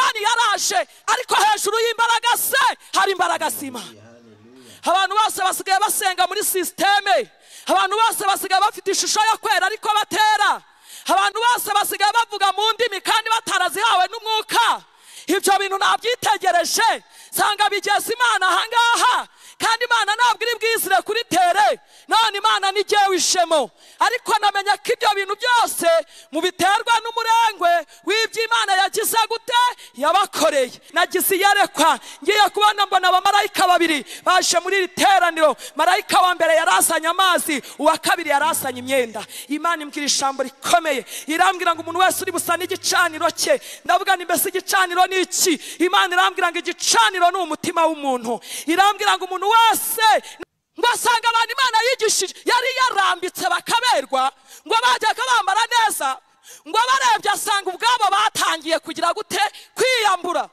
yaje ariko hejuru y'imbaraga se hari imbaraga sima abantu bose basigaye basenga muri sisiteme abantu bose basigaye bafite ishusho yo kwera ariko batera abantu bose basigaye bavuga mu ndimi kandi batarazihawe n'umwuka ibyo bintu nabyitegereje nsanga bigeze imana ahangaha kandi imana ntabwo iri bwizire kuri tere none imana ntigewe ishemo ariko namenye ko ibyo bintu byose mubiterwa n'umurengwe w'ibyo imana yagize gute yabakoreye nagize iyerekwa ngiye kubona mbona abamarayika babiri baje muri iri teraniro marayika wa mbere yari azanye amazi uwa kabiri yari azanye imyenda imana imbwira ijambo rikomeye irambwira ngo umuntu wese uri busa n'igicaniro cye ndavuga ni mbese igicaniro ni iki imana irambwira ngo igicaniro ni umutima w'umuntu irambwira ngo umuntu wese ngasanga abantu imana yigishije yari yarambitse bakaberwa ngo bajyaga bambara neza ngo abarebye asanga ubwabo batangiye kugira gute kwiyambura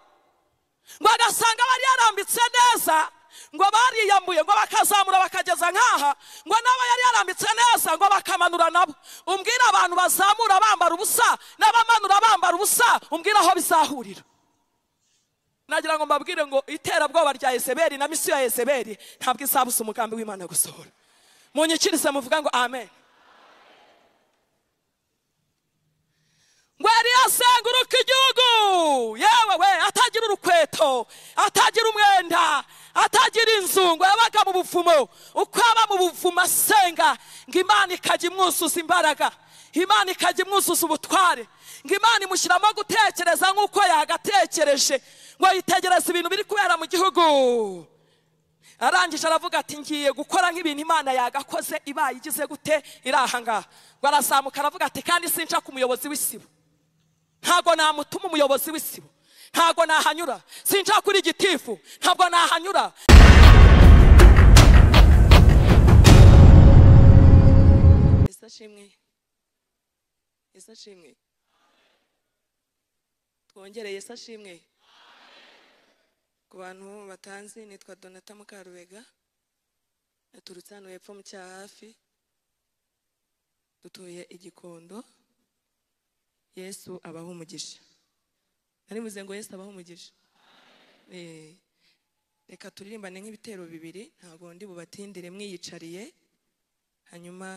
ngo agasanga bari yarambitse neza ngo bariyambuye ngo bakazamura bakageza nk'aha ngo nabo yari yarambitse neza ngo bakamanura nabo umbwira abantu bazamura bambara ubusa n'abamanura bambara ubusa umbwira aho bizahurira nagira ngo mbabwire ngo iterabwoba rya Yezebeli na misiyo ya Yezebeli ntabwo izabusa umugambi w'imana gusohora munyikirize muvuga ngo amen ngo yari yasenguruka igihugu yewe we atagira urukweto atagira umwenda atagira inzu ngo yabaga mu buvumo uko aba mu buvumo asenga ngo imana ikajya imwuzuza imbaraga imana ikajya imwuzuza ubutware ngo imana imushyiramo gutekereza nk'uko yagatekereje ngo yitegereze ibintu biri kubera mu gihugu arangije aravuga ati ngiye gukora nk'ibintu imana yagakoze ibaye igize gute iri ahangaha ngo arazamuka aravuga ati kandi sinshaka umuyobozi w'isibo ntabwo namutuma umuyobozi w'isibo ntabwo nahanyura sinshaka kuri gitifu ntabwo nahanyura ese ashimwe ese ashimwe twongereye ese ashimwe ku bantu batanzi nitwa donata mukarubega naturutse hano hepfo mu cya hafi dutuye igikondo yesu abaho umugisha naribuze ngo yesu abaho umugisha reka turirimbane nk'ibitero bibiri ntabwo ndi bubatindire mwiyicariye hanyuma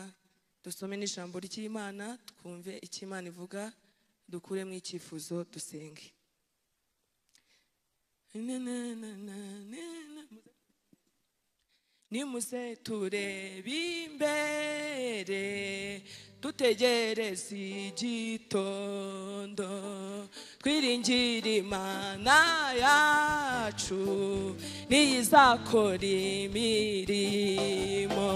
dusome n'ijambo ry'imana twumve icyo imana ivuga dukuremo icyifuzo dusenge nimuze turebe imbere dutegereze igitondo twiringire imana yacu n'iyizakora imirimo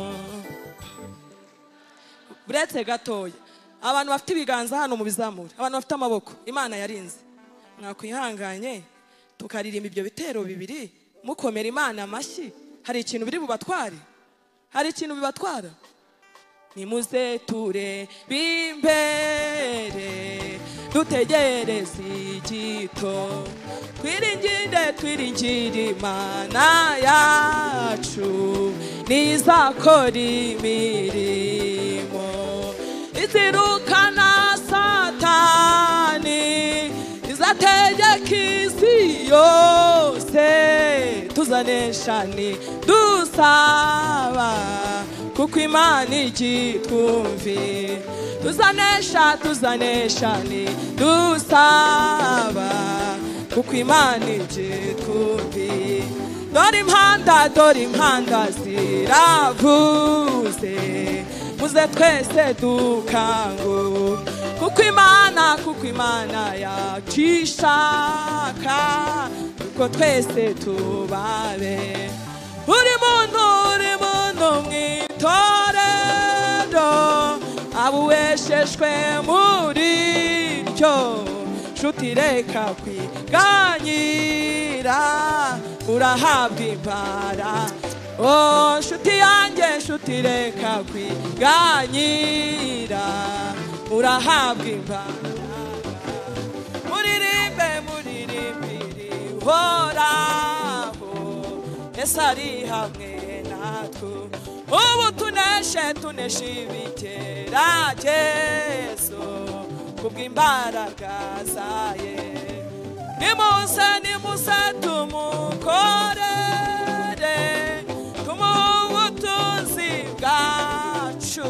uretse gatoya abantu bafite ibiganza hano mu bizamura abantu bafite amaboko imana yarinze mwakwihanganye tukaririmba ibyo bitero bibiri mukomera imana amashyi hari ikintu biri bubatware hari ikintu bibatwara nimuze turebe imbere dutegereze igito twiringire twiringire imana yacu n'izakora imirimo izirukana satani izategeka isi yose tuzanesha dusaba kuko imana igitwumvi tuzanesha tuzanesha dusaba kuko imana igitwumvi dore impanda dore impanda ziravuze muze twese dukanguka kuko imana kuko imana yacishaka kuko twese tubabe buri muntu uri muntu mwitorero abuweshejwe muri ryo nshuti reka kwiganyira urahabwa impara Oh, nshuti yanjye nshuti reka kwiganyira urahabwa imbaraga muririmbe muririmbe rihoraho ese ari hamwe natwe ubu tuneshe tuneshe ibigeragezo kubw'imbaraga za ye nimuze nimuze tumukorere tumuhe ubutunzi bwacu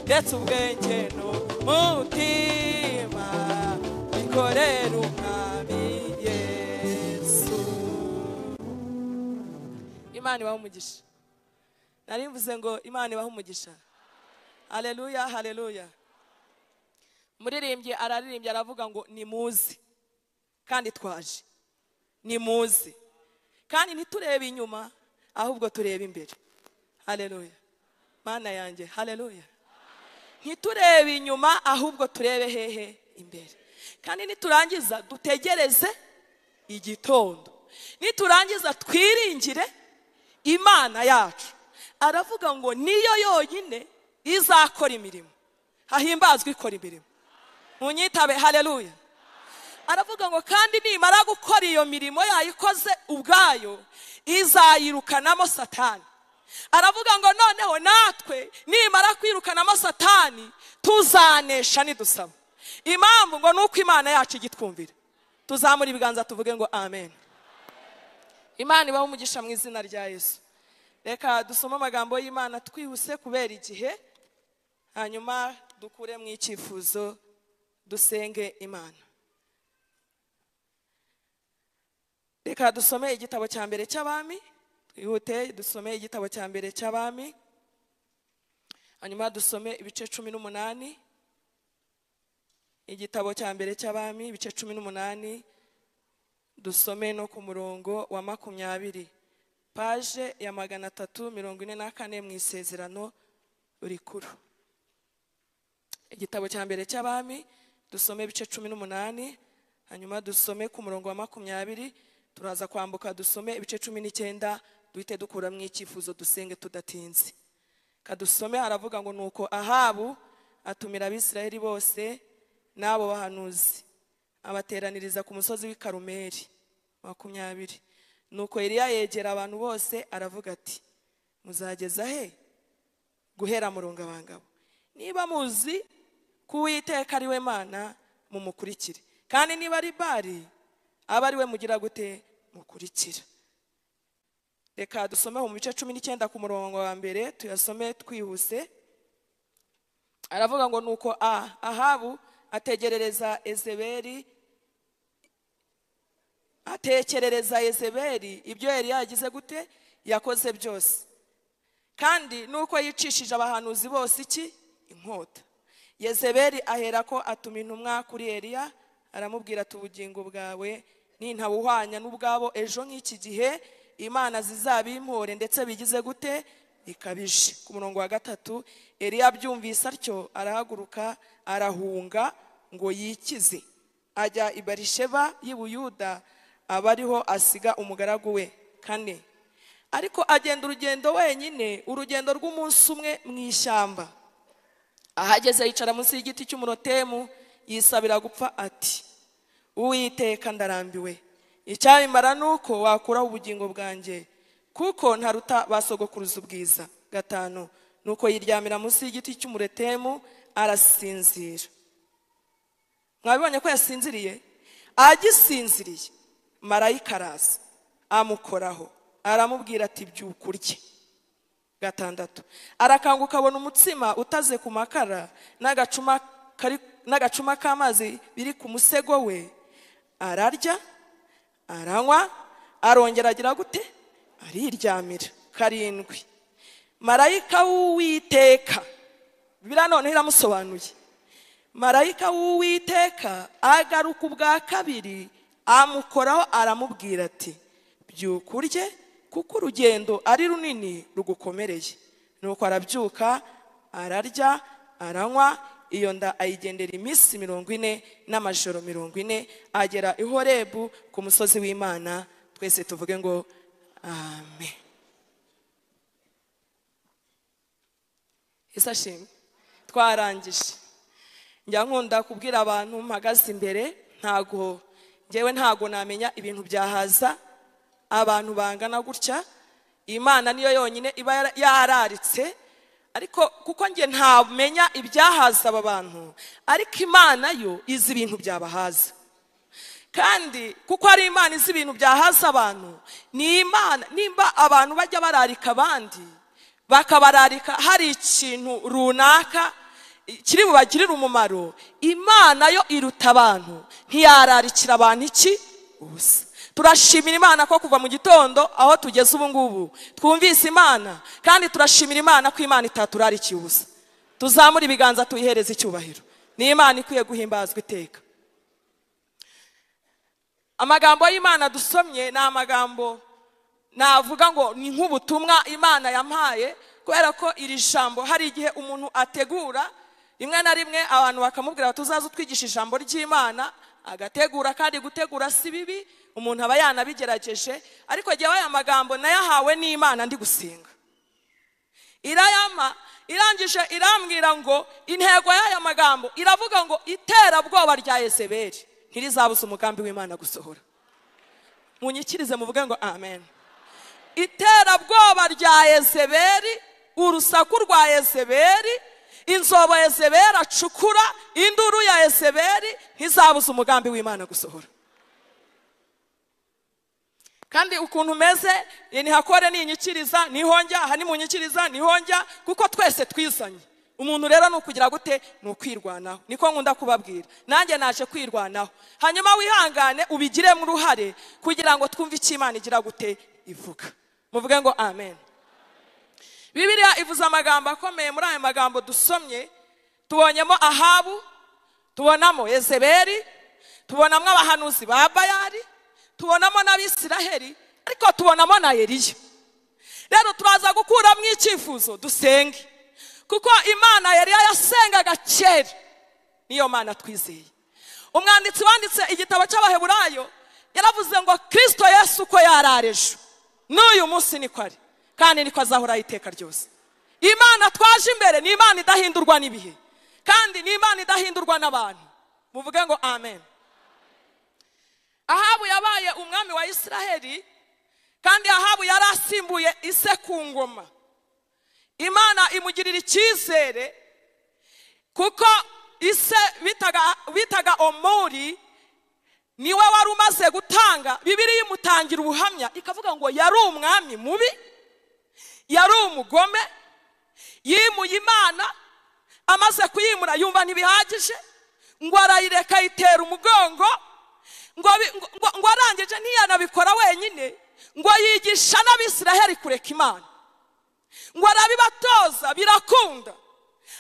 ndetse ubwenge n'umutima bikorere umwami yesu imana ibahe umugisha nari mvuze ngo imana ibahe umugisha hareruya hareruya umuririmbyi araririmbye aravuga ngo nimuze kandi twaje nimuze kandi ntiturebe inyuma ahubwo turebe imbere hareruya mana yanjye hareruya ntiturebe inyuma ahubwo turebe hehe imbere kandi niturangiza dutegereze igitondo niturangiza twiringire imana yacu aravuga ngo niyo yonyine izakora imirimo hahimbazwa ikora imirimo munyitabe hareruya aravuga ngo kandi nimara gukora iyo mirimo yayikoze ubwayo izayirukanamo satani aravuga ngo noneho natwe nimara kwirukanamo satani tuzanesha nidusaba impamvu ngo ni uko imana yacu igitwumvira tuzamura ibiganza tuvuge ngo amen imana ibaho umugisha mu izina rya yesu reka dusome amagambo y'imana twihuse kubera igihe hanyuma dukure mu icyifuzo dusenge imana reka dusome igitabo cya mbere cy'abami twihute dusome igitabo cya mbere cy'abami hanyuma dusome ibice cumi n'umunani igitabo cya mbere cy'abami ibice cumi n'umunani dusome no ku murongo wa makumyabiri paje ya magana atatu mirongo ine na kane mu isezerano rikuru igitabo cya mbere cy'abami dusome ibice cumi n'umunani hanyuma dusome ku murongo wa makumyabiri turaza kwambuka dusome ibice cumi n'icyenda duhite dukuramo icyifuzo dusenge tudatinze kadusome haravuga ngo nuko ahabu atumira abisirayeli bose n'abo bahanuzi abateraniriza ku musozi w'i karumeri makumyabiri nuko Eliya yegera abantu bose aravuga ati muzageza he guhera murungabangabo niba muzi ko uwiteka ari we mana mumukurikire kandi niba ari bari aba ari we mugira gute mukurikira reka dusomeho mu bice cumi n'icyenda ku murongo wa mbere tuyasome twihuse aravuga ngo nuko a ahabu ategerereza ezeberi atekerereza ezeberi ibyo yari yagize gute yakoze byose kandi nuko yicishije abahanuzi bose iki inkota yezeberi ahera ko atuma intumwa kuri eriya aramubwira ati ubugingo bwawe nintabuhwanya n'ubwabo ejo nk'iki gihe imana zizabimpore ndetse bigize gute bikabije ku murongo wa gatatu eriya abyumvise atyo arahaguruka arahunga ngo yikize ajya i barisheba y'i buyuda aba ariho asiga umugaragu we kane ariko agenda urugendo wenyine urugendo rw'umunsi umwe mu ishyamba ahageze yicara munsi y'igiti cy'umurotemu yisabira gupfa ati uwiteka ndarambiwe icyabimara ni uko wakuraho ubugingo bwanjye kuko ntaruta basogokuruza ubwiza gatanu ni uko yiryamira munsi y'igiti cy'umuretemu arasinzira mwabibonye ko yasinziriye agisinziriye marayika araza amukoraho aramubwira ati byuka urye gatandatu arakanguka abona umutsima utaze ku makara n'agacuma kari n'agacuma k'amazi biri ku musego we ararya aranywa arongera agira gute ariryamira karindwi marayika w'uwiteka biriya noneho iramusobanuye marayika w'uwiteka agaruka ubwa kabiri amukoraho aramubwira ati byuka urye kuko urugendo ari runini rugukomereye nuko arabyuka ararya aranywa iyo nda ayigendera iminsi mirongo ine n'amajoro mirongo ine agera i horebu ku musozi w'imana twese tuvuge ngo amen isa shimwe twarangije njya nkunda kubwira abantu mpagaze imbere ntago ngewe ntago namenya ibintu byahaza abantu bangana gutya imana niyo yonyine iba yararitse ariko kuko njye ntamenya ibyahaza aba bantu ariko imana yo izi ibintu byabahaza kandi kuko ari imana izi ibintu bya hasi abantu ni imana nimba abantu bajya bararika abandi bakabararika hari ikintu runaka kiri bubagirire umumaro imana yo iruta abantu ntiyararikira abantu iki ubusa turashimira imana ko kuva mu gitondo aho tugeze ubu ngubu twumvise imana kandi turashimira imana ko imana itaturarikiye ubusa tuzamure ibiganza tuyihereze icyubahiro ni imana ikwiye guhimbazwa iteka amagambo y'imana dusomye ni amagambo navuga ngo ni nk'ubutumwa imana yampaye kubera ko iri jambo hari igihe umuntu ategura rimwe na rimwe abantu bakamubwira bati uzaze utwigisha ijambo ry'imana agategura kandi gutegura si bibi umuntu aba yanabigerageje ariko jyewe aya magambo nayahawe n'imana ndi gusenga irayama irangije irambwira ngo intego y'aya magambo iravuga ngo iterabwoba rya Yezebeli ntirizabuze umugambi w'imana gusohora munyikirize muvuge ngo amen iterabwoba rya Yezebeli urusaku rwa Yezebeli inzobo Yezebeli acukura induru ya Yezebeli ntizabuze umugambi w'imana gusohora kandi ukuntu umeze ntihakore ninyikiriza nihonjya aha ni munyikiriza nihonjya kuko twese twizanye umuntu rero ni ukugira gute ni ukwirwanaho niko nkunda kubabwira nanjye naje kwirwanaho hanyuma wihangane ubigiremo uruhare kugira ngo twumve icyo imana igira gute ivuga muvuge ngo amen bibiriya ivuze amagambo akomeye muri aya magambo dusomye tubonyemo ahabu tubonamo Yezebeli tubonamo abahanuzi ba bayari tubonamo n'abisiraheli ariko tubonamo na Eliya rero turaza gukuramo icyifuzo dusenge kuko imana yari yayasengaga kera niyo mana twizeye umwanditsi wanditse igitabo cy'abaheburayo yaravuze ngo kirisito yesu uko yarareje n'uyu munsi niko ari kandi niko azahoraho iteka ryose imana twaje imbere ni imana idahindurwa n'ibihe kandi ni imana idahindurwa n'abantu muvuge ngo amen ahabu yabaye umwami wa isiraheli kandi ahabu yari asimbuye ise ku ngoma imana imugirira icyizere kuko ise bitaga omuri niwe wari umaze gutanga bibiriya imutangira ubuhamya ikavuga ngo yari umwami mubi yari umugome yimuye imana amaze kuyimura yumva ntibihagije ngo arayireka ayitera umugongo ngo arangije ntiyanabikora wenyine ngo yigisha n'abisiraheli kureka imana ngo arabibatoza birakunda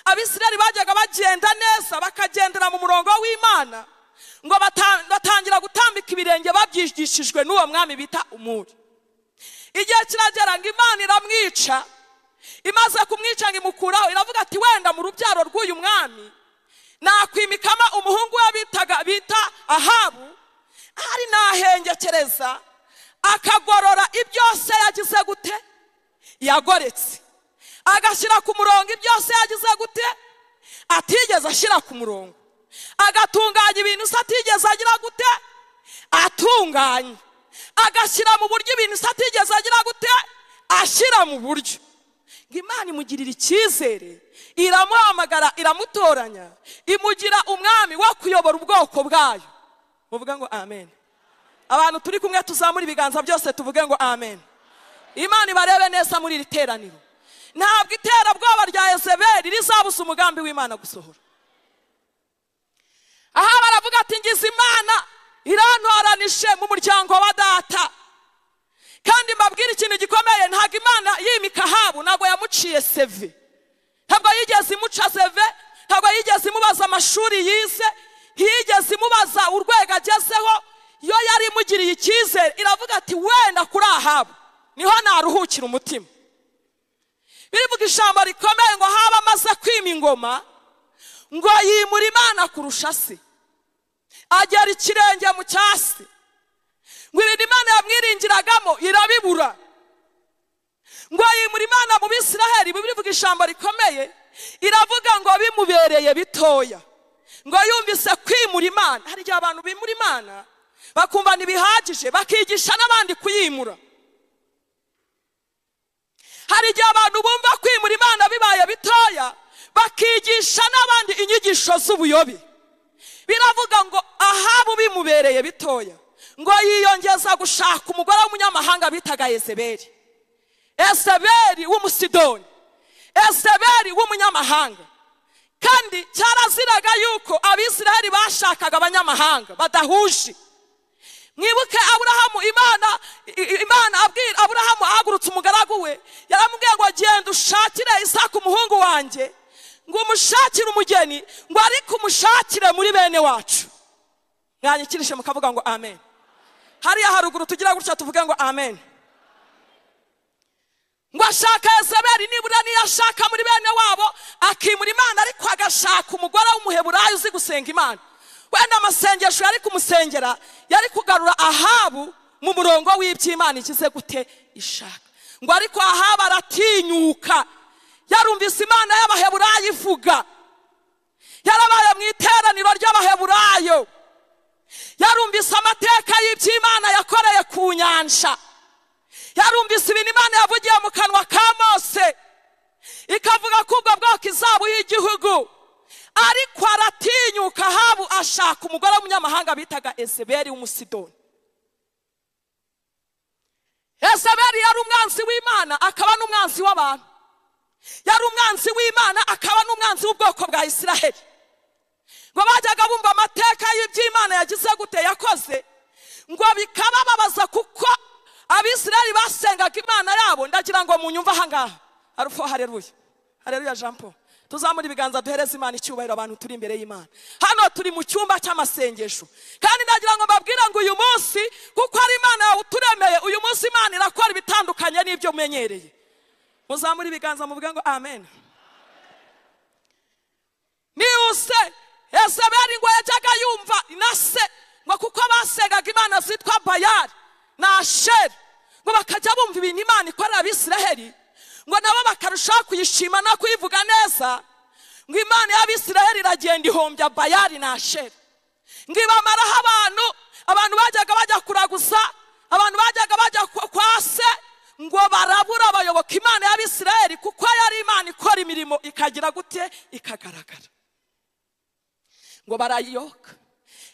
abisiraheli bajyaga bagenda neza bakagendera mu murongo w'imana ngo batangira gutambika ibirenge babyigishijwe n'uwo mwami bita umuri igihe kiragera ngo imana iramwica imaze kumwica ngo imukuraho iravuga ati wenda mu rubyaro rw'uyu mwami nakwimikamo umuhungu we bitaga bita ahabu ahari nahengekereza akagorora ibyose yagize gute yagoretse agashyira ku murongo ibyose yagize gute atigeze ashyira ku murongo agatunganya ibintu se atigeze agira gute atunganya agashyira mu buryo ibintu se atigeze agira gute ashyira mu buryo ngo imana imugirira icyizere iramuhamagara iramutoranya imugira umwami wo kuyobora ubwoko bwayo muvuge ngo amen abantu turi kumwe tuzamura ibiganza byose tuvuge ngo amen imana ibarebe neza muri iri teraniro ntabwo iterabwoba rya Yezebeli rizabuza umugambi w'imana gusohora aha baravuga ati ngize imana irantoranije mu muryango wa data kandi mbabwira ikintu gikomeye ntabwo imana yimika ahabu ntabwo yamuciye seve ntabwo yigeze imuca seve ntabwo yigeze imubaza amashuri yize ntiyigeze imubaza urwego agezeho yo yari imugiriye icyizere iravuga ati wenda kuri ahabu niho naruhukira umutima birivuga ijambo rikomeye ngo haba amaze kwima ingoma ngo yimura imana kurusha se agera ikirenge mu cyasi ngo ibintu imana yamwiringiragamo irabibura ngo yimura imana mu bisiraheli birivuga ijambo rikomeye iravuga ngo bimubereye bitoya ngo yumvise kwimura imana hari igihe abantu bimura imana bakumva ntibihagije bakigisha n'abandi kuyimura hari igihe abantu bumva kwimura imana bibaye bitoya bakigisha n'abandi inyigisho z'ubuyobe biravuga ngo ahabu bimubereye bimubereye bitoya ngo yiyongeza gushaka umugore w'umunyamahanga bitaga yezebeli esebeli w'umusidoni esebeli w'umunyamahanga kandi cyaraziraga yuko abisiraheli bashakaga abanyamahanga badahuje mwibuke aburahamu imana i- imana abwira aburahamu ahagurutse umugaragu we yaramubwiye ngo genda ushakire isaka umuhungu wanjye ngo umushakire umugeni ngo ariko umushakire muri bene wacu mwanyikirishe mukavuga ngo amen hariya haruguru tugira gutya tuvuge ngo amen ngo ashaka yezebeli nibura niyo ashaka muri bene wabo akimura imana ariko agashaka umugore w'umuheburayo uzi gusenga imana wenda amasengesho yari kumusengera yari kugarura ahabu mu murongo w'iby'imana ikize gute ishaka ngo ariko ahabu aratinyuka yarumvise imana y'abaheburayo ivuga yarabaye mu iteraniro ry'abaheburayo yarumvise amateka y'iby'imana yakoreye ku nyanja yarumvise ibintu imana yavugiye mu kanwa ka mose ikavuga ko ubwo bwoko izaba y'igihugu ariko aratinyuka ahabu ashaka umugore w'umunyamahanga bitaga ezeberi w'umusidoni ezeberi yari umwanzi w'imana akaba n'umwanzi w'abantu yari umwanzi w'imana akaba n'umwanzi w'ubwoko bwa isiraheli ngo bajyaga bumva amateka y'iby'imana yagize gute yakoze ngo bikabababaza kuko abisiraheli basengaga imana yabo ndagira ngo munyumve ahangaha arufo hareruye hareruye jean paul tuzamura ibiganza duhereze imana icyubahiro abantu turi imbere y'imana hano turi mu cyumba cy'amasengesho kandi ndagira ngo mbabwire ngo uyu munsi kuko ari imana yawe uturemeye uyu munsi imana irakora ibitandukanye n'ibyo umenyereye muzamure ibiganza muvuge ngo amen nihuse ezebeli ngo yajyaga yumva na se ngo kuko basengaga imana zitwa bayari na asheri ngo bakajya bumva ibintu imana ikorera abisiraheli ngo nabo bakarushaho kuyishima no kuyivuga neza ngo imana y'abisiraheli iragenda ihombya bayari na asheri ngo ibamaraho abantu abantu bajyaga bajya kuraguza abantu bajyaga bajya kwa- kwa se ngo barabura abayoboka imana y'abisiraheli kuko yari imana ikora imirimo ikagira gute ikagaragara ngo barayiyoka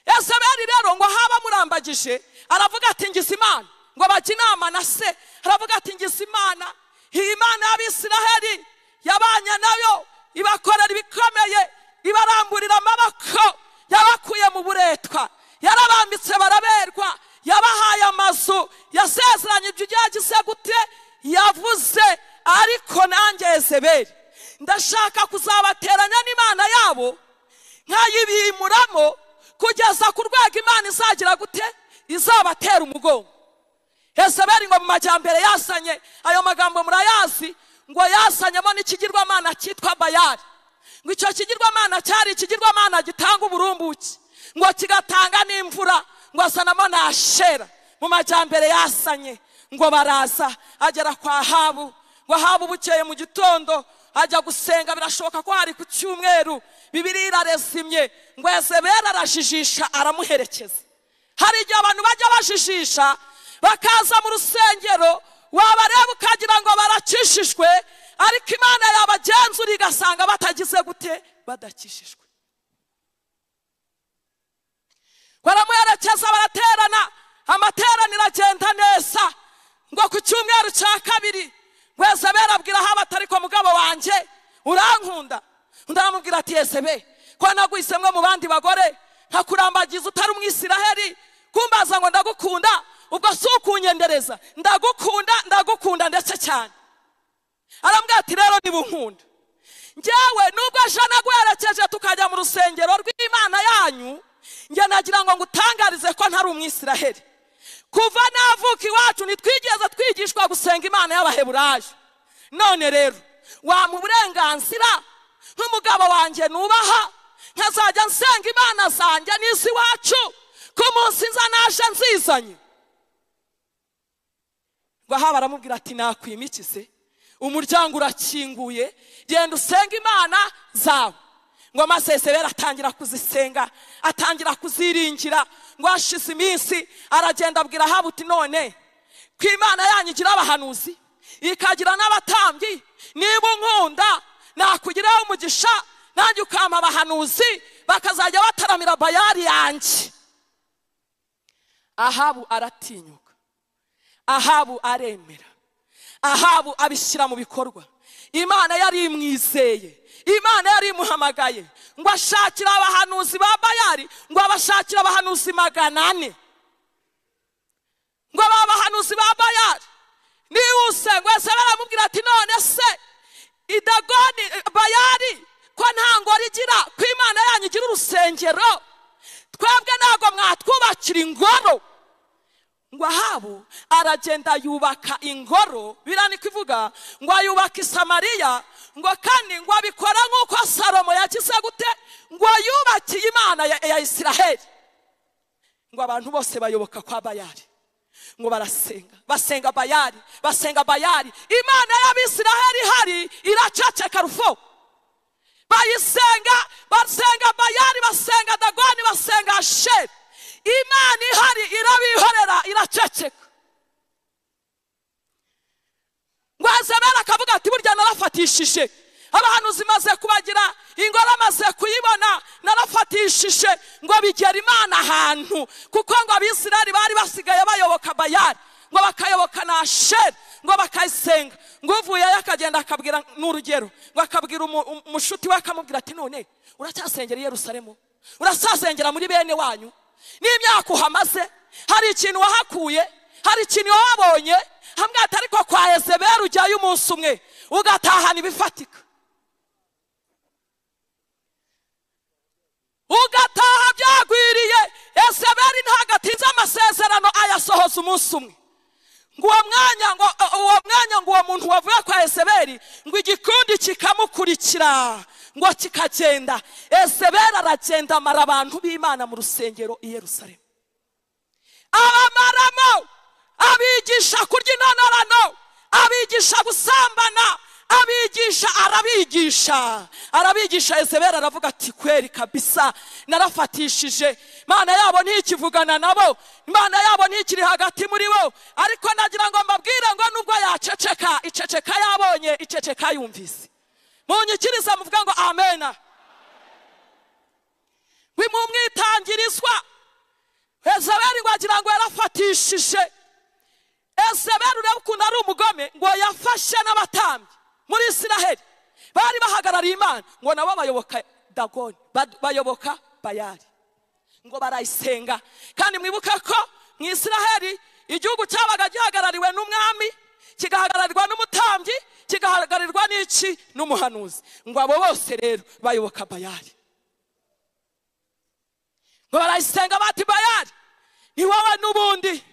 ezebeli rero ngo haba amurambagije aravuga ati ngize imana ngo bajye inama na se aravuga ati ngize imana iyi mana y'abisiraheli yabanye nayo ibakorera ibikomeye ibaramburira amaboko yabakuye mu buretwa yarabambitse baraberwa yabahaye amazu yasezeranye ibyo ugiye agize gute yavuze ariko nanjye ezebeli ndashaka kuzabateranya n'imana yabo nkayibimuramo kugeza ku rwego imana izagira gute izabatera umugongo ezebeli ngo mu majyambere yazanye ayo magambo murayazi ngo yazanyemo n'ikigirwamana cyitwa bayari ngo icyo kigirwamana cyari ikigirwamana gitanga uburumbuke ngo kigatanga n'imvura ngo azanamo na shera mu majyambere yazanye ngo baraza agera kwa habu ngo ahabu bukeye mu gitondo ajya gusenga birashoboka ko hari ku cyumweru bibiri irarezimye ngo ezebera arajijisha aramuherekeza hari igihe abantu bajya bajijisha bakaza mu rusengero wabareba ukagira ngo barakishijwe ariko imana yabagenzura igasanga batagize gute badakishijwe baramuherekeza baraterana amateraniro agenda neza ngo ku cyumweru cya kabiri ngo ezebera abwira aho abatariko mugabo wanjye urankunda undi aramubwira ati ezebe ko naguhisemo mu bandi bagore nkakurambagiza utari umwisiraheli kumbaza ngo ndagukunda ubwo si ukunyendereza ndagukunda ndagukunda ndetse cyane arambwira ati rero niba unkunda njyewe nubwo ejo naguherekeje tukajya mu rusengero rw'imana yanyu njye nagira ngo ngutangarize ko ntari umwisiraheli kuva navuka iwacu ntitwigeze twigishwa gusenga imana y'abaheburayo none rero wampa uburenganzira nk'umugabo wanjye nubaha nkazajya nsenga imana zanjye n'iz'iwacu ku munsi nza naje nzizanye ngo aha baramubwira ati nakwimikize umuryango urakinguye genda usenga imana zawe ngo amasezerere atangira kuzisenga atangira kuziringira ngo hashize iminsi aragenda abwira ahabu uti none ku imana yanyu igira abahanuzi ikagira n'abatambyi niba unkunda nakugiraho umugisha nanjye ukampa abahanuzi bakazajya bataramira bayari yanjye ahabu aratinyuka ahabu aremera ahabu abishyira mu bikorwa imana yari imwizeye imana yari imuhamagaye ngo ashakire abahanuzi ba bayari ngo abashakire abahanuzi magana ane ngo ba bahanuzi ba bayari nihuse ngo ese baramubwira ati none se idagoni bayari ko nta ngoro igira ko imana yanyu igira urusengero twebwe ntabwo mwatwubakira ingoro ngo ahabu aragenda yubaka ingoro biriya niko ivuga ngo ayubaka i samariya ngo kandi ngo abikora nk'uko salomo yagize gute ngo yubakiye imana ya ya isiraheli ngo abantu bose bayoboka kwa bayari ngo barasenga basenga bayari basenga bayari imana y'abisiraheli ihari iraceceka rufo bayisenga basenga bayari basenga dagoni basenga sheri imana ihari irabihorera iraceceka ngo azabera akavuga ati burya narafatishije abahanuzi maze kubagira ingoro amaze kuyibona narafatishije ngo bigera imana ahantu kuko ngo abisirayeli bari basigaye bayoboka bayari ngo bakayoboka na sheri ngo bakayisenga ngo uvuyeyo akagenda akabwira n'urugero ngo akabwira umu- umu- umushuti we akamubwira ati none uracyasengera i yerusalemu urasazengera muri bene wanyu n'imyaka uhamaze hari ikintu wahakuye hari ikintu wabonye hamwe atari ko kwa ezeberi ujyayo umunsi umwe ugatahana ibifatika ugataha byagwiriye ezeberi ntabwo atinze amasezerano ayasohoza umunsi umwe ngo uwo mwanya ngo uwo mwanya ngo uwo muntu wavuye kwa eseberi ngo igikundi kikamukurikira ngo kikagenda eseberi aragenda amara abantu b'imana mu rusengero i yerusalemu abamaramo abigisha kurya inonarano abigisha gusambana abigisha arabigisha arabigisha ezebera aravuga ati kweri kabisa narafatishije imana yabo ntikivugana nabo imana yabo ntikiri hagati muri bo ariko nagira ngo mbabwire ngo nubwo yaceceka iceceka yabonye iceceka yumvise munyikiriza muvuga ngo amena bimumwitangirizwa ezeberi ngo agira ngo yarafatishije ezeberi urebe ukuntu ari umugome ngo yafashe n'abatambyi muri isiraheli bari bahagarariye imana ngo nabo bayoboka dagoni bad- bayoboka bayari ngo barayisenga kandi mwibuke ko mu isiraheli igihugu cyabaga gihagarariwe n'umwami kigahagararirwa n'umutambyi kigahagararirwa n'iki n'umuhanuzi ngo abo bose rero bayoboka bayari ngo barayisenga bati bayari ni wowe n'ubundi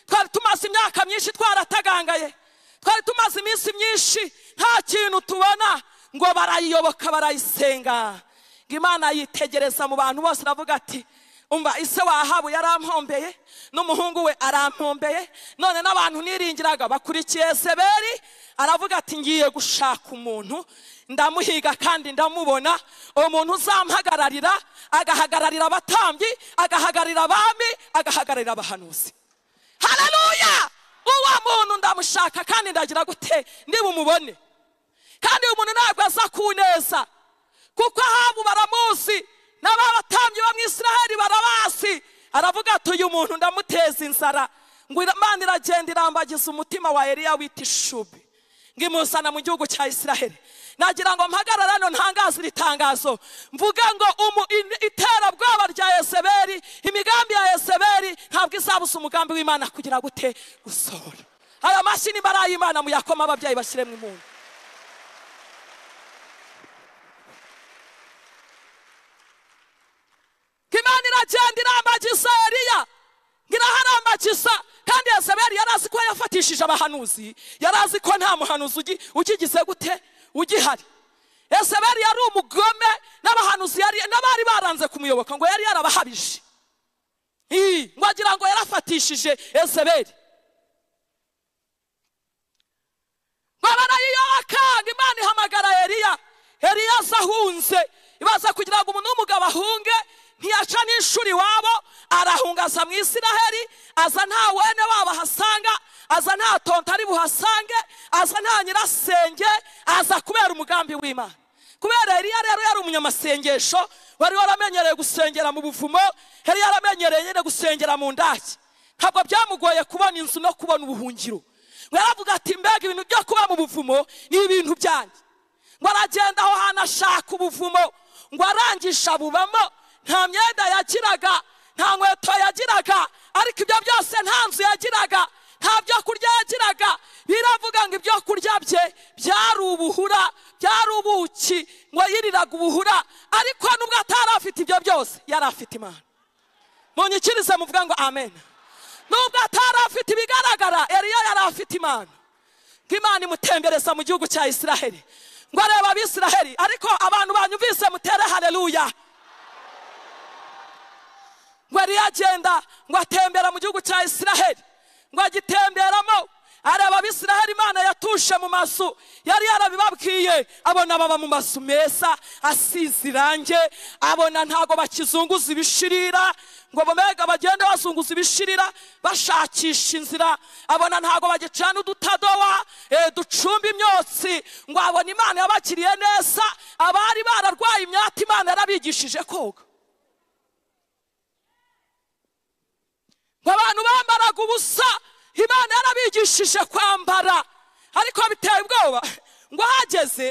twari tumaze imyaka myinshi twaratagangaye twari tumaze iminsi myinshi nta kintu tubona ngo barayiyoboka barayisenga ngo imana yitegereza mu bantu bose iravuga ati umva ise wahabu yarampombeye n'umuhungu we arampombeye none n'abantu niringiraga bakurikiye seberi aravuga ati ngiye gushaka umuntu ndamuhiga kandi ndamubona umuntu uzampagararira agahagararira abatambyi agahagararira abami agahagararira abahanuzi haleluya uwo muntu ndamushaka kandi ndagira gute nibumubone kandi uyu muntu ntabwo aza kuneza kuko ahabu baramuzi n'ababatambyi bo mu isiraheli barabazi aravuga ati uyu muntu ndamuteza inzara ngo imana iragenda irambagiza umutima wa eliya wita ishubi ngo imuzana mu gihugu cya isiraheli nagira ngo mpagarare hano ntangaze iri tangazo mvuge ngo umu- in- iterabwoba rya yezeberi imigambi ya yezeberi ntabwo izabuza umugambi w'imana kugira gute gusohora ayo mashyi nimba ari ay'imana muyakoma ababyeyi bashyiremo impundu ngo imana iragenda irambagiza eliya ngo iraharambagiza kandi yezebeli yari azi ko yafatishije abahanuzi yari azi ko nta muhanuzi ugi- ukigize gute ugihari yezebeli yari umugome n'abahanuzi yari n'abari baranze kumuyoboka ngo yari yarabahabije Ii, ngo agira ngo yarafatishije yezebeli ngo barayiyoboka ngo imana ihamagara eliya eliya aza ahunze ibaza kugira ngo umuntu w'umugabo ahunge ntiyaca n'ishuri iwabo arahunga aza mu isiraheli aza nta wene wabo ahasanga aza nta tonto ari buhasange aza nta nyirasenge aza kubera umugambi w'imana kubera eliya rero yari umunyamasengesho wari waramenyereye gusengera mu buvumo yari yaramenyereye nyine gusengera mu ndaki ntabwo byamugoye kubona inzu no kubona ubuhungiro ngo yaravuga ati mbega ibintu byo kuba mu buvumo ni ibintu byanjye ngo aragenda aho hantu ashaka ubuvumo ngo arangisha bubamo nta myenda yagiraga nta nkweto yagiraga ariko ibyo byose nta nzu yagiraga nta byo kurya yagiraga biravuga ngo ibyo kurya bye byari ubuhura byari ubuki ngo yiriraga ubuhura ariko nubwo atari afite ibyo byose yari afite imana munyikirize muvuga ngo amen nubwo atari afite ibigaragara eriya yari afite imana ngo imana imutembereza mu gihugu cya isiraheli ngo areba abisiraheli ariko abantu banyumvise mutere hareruya ngo eriya agenda ngo atembera mu gihugu cya isiraheli ngo agitemberamo areba abisiraheli imana yatushe mu mazu yari yarabibabwiye abona baba mu mazu meza asize irange abona ntago bakizunguza ibishirira ngo mbega bagende bazunguza ibishirira bashakisha inzira abona ntago bagicana udutadowa eh, ducumba imyotsi ngo abona imana yabakiriye neza abari bararwaye imyaka imana yarabigishije koga ngo abantu bambaraga ubusa imana yarabigishije kwambara ariko biteye ubwoba ngo ahageze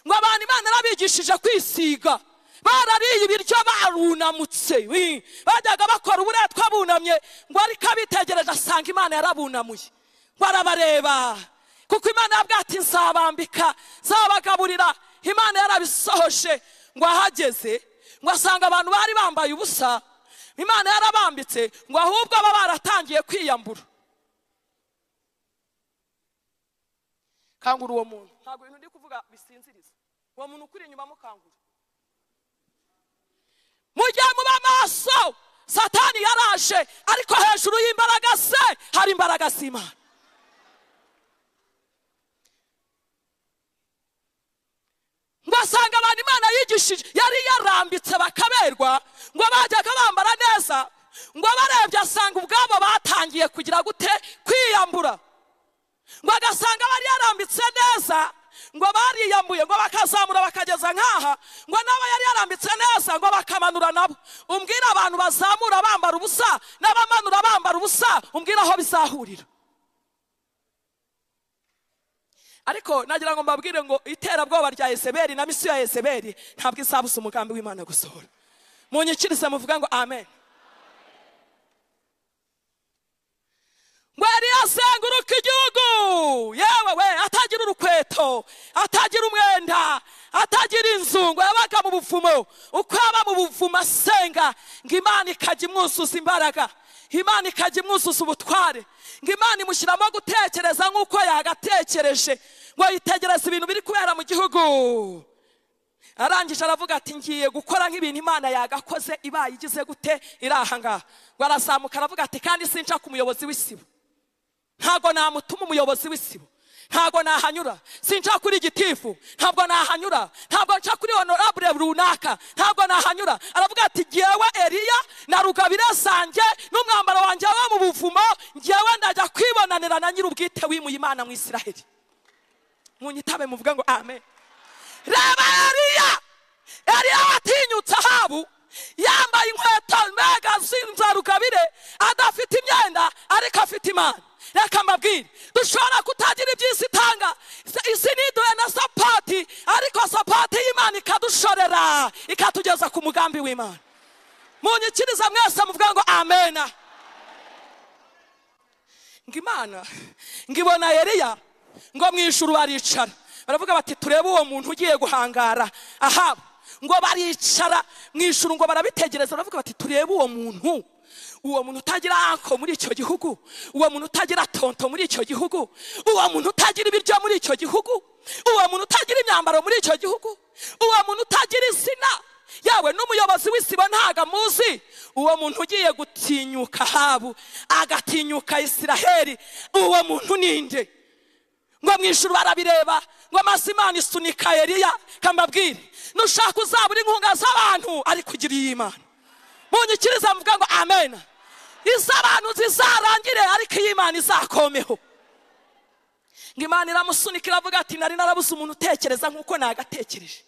ngo abantu imana yarabigishije kwisiga barariye ibiryo barunamutse wi, bajyaga bakora uburetwa bunamye ngo ariko abitegereje asanga imana yarabunamuye ngo arabareba kuko imana yabwiye ati nzabambika nzabagaburira imana yarabisohoje ngo ahageze ngo asanga abantu bari bambaye ubusa imana yarabambitse ngo ahubwo aba baratangiye kwiyambura kangura uwo muntu ntabwo ibintu ndi kuvuga bisinziriza uwo muntu ukuri inyuma mukangura mujye muba maso satani yaraje ariko hejuru y'imbaraga se hari imbaraga z'imana ngo asanga abantu imana yigishije yari yarambitse bakaberwa ngo bajyaga bambara neza ngo barebye asanga ubwabo batangiye kugira gute kwiyambura ngo agasanga bari yarambitse neza ngo bariyambuye ngo bakazamura bakageza nk'aha ngo nabo yari yarambitse neza ngo bakamanura nabo umbwira abantu bazamura bambara ubusa n'abamanura bambara ubusa umbwira aho bizahurira ariko nagira ngo mbabwire ngo iterabwoba rya Yezebeli na misiyo ya Yezebeli ntabwo izabuza umugambi w'imana gusohora munyikirize muvuga ngo amen ngo yari azenguruka igihugu yewe we atagira urukweto atagira umwenda atagira inzu ngo yabaga mu buvumo uko yaba mu buvumo asenga ngo imana ikajya imwuzuza imbaraga imana ikajya imwuzuza ubutware ngo imana imushyiramo gutekereza nk'uko yagatekereje ngo yitegereze ibintu biri kubera mu gihugu arangije aravuga ati ngiye gukora nk'ibintu imana yagakoze ibaye igize gute iri aha ngaha ngo arazamuka aravuga ati kandi sinca ku muyobozi w'isibo ntabwo namutuma umuyobozi w'isibo ntabwo nahanyura sinca kuri gitifu ntabwo nahanyura ntabwo nca kuri honorable runaka ntabwo nahanyura aravuga ati ngewe eriya na rugabire zanjye n'umwambaro wanjye wo mu buvumo ngewe ndajya kwibonanira na nyir'ubwite wimuye imana mu isiraheli munyitabe muvuge ngo amen reba eriya eriya watinyutse ahabu yambaye inkweto mbega z'inzarugabire adafite imyenda ariko afite imana reka mbabwire dushobora kutagira iby'isi itanga isi niduhe na sapati ariko sapati y'imana ikadushorera ikatugeza ku mugambi w'imana munyikiriza mwese muvuga ngo amena ngo imana ngo ibona eriya ngo mu ijuru baricara baravuga bati turebe uwo muntu ugiye guhangara ahaba ngo baricara mu ijuru ngo barabitegereza baravuga bati turebe uwo muntu uwo muntu utagira anko muri icyo gihugu uwo muntu utagira tonto muri icyo gihugu uwo muntu utagira ibiryo muri icyo gihugu uwo muntu utagira imyambaro muri icyo gihugu uwo muntu utagira izina yawe n'umuyobozi w'isibo ntago amuzi uwo muntu ugiye gutinyuka habu agatinyuka isiraheli uwo muntu ninde ngo mu ijuru barabireba ngo amaso imana isunika eriya kambabwire nushaka uzabura inkunga z'abantu ariko ugira iy'imana munyikiriza muvuga ngo amen iz'abantu zizarangire ariko iy'imana izakomeho ngo imana iramusunika iravuga ati nari narabuze umuntu utekereza nk'uko nagatekereje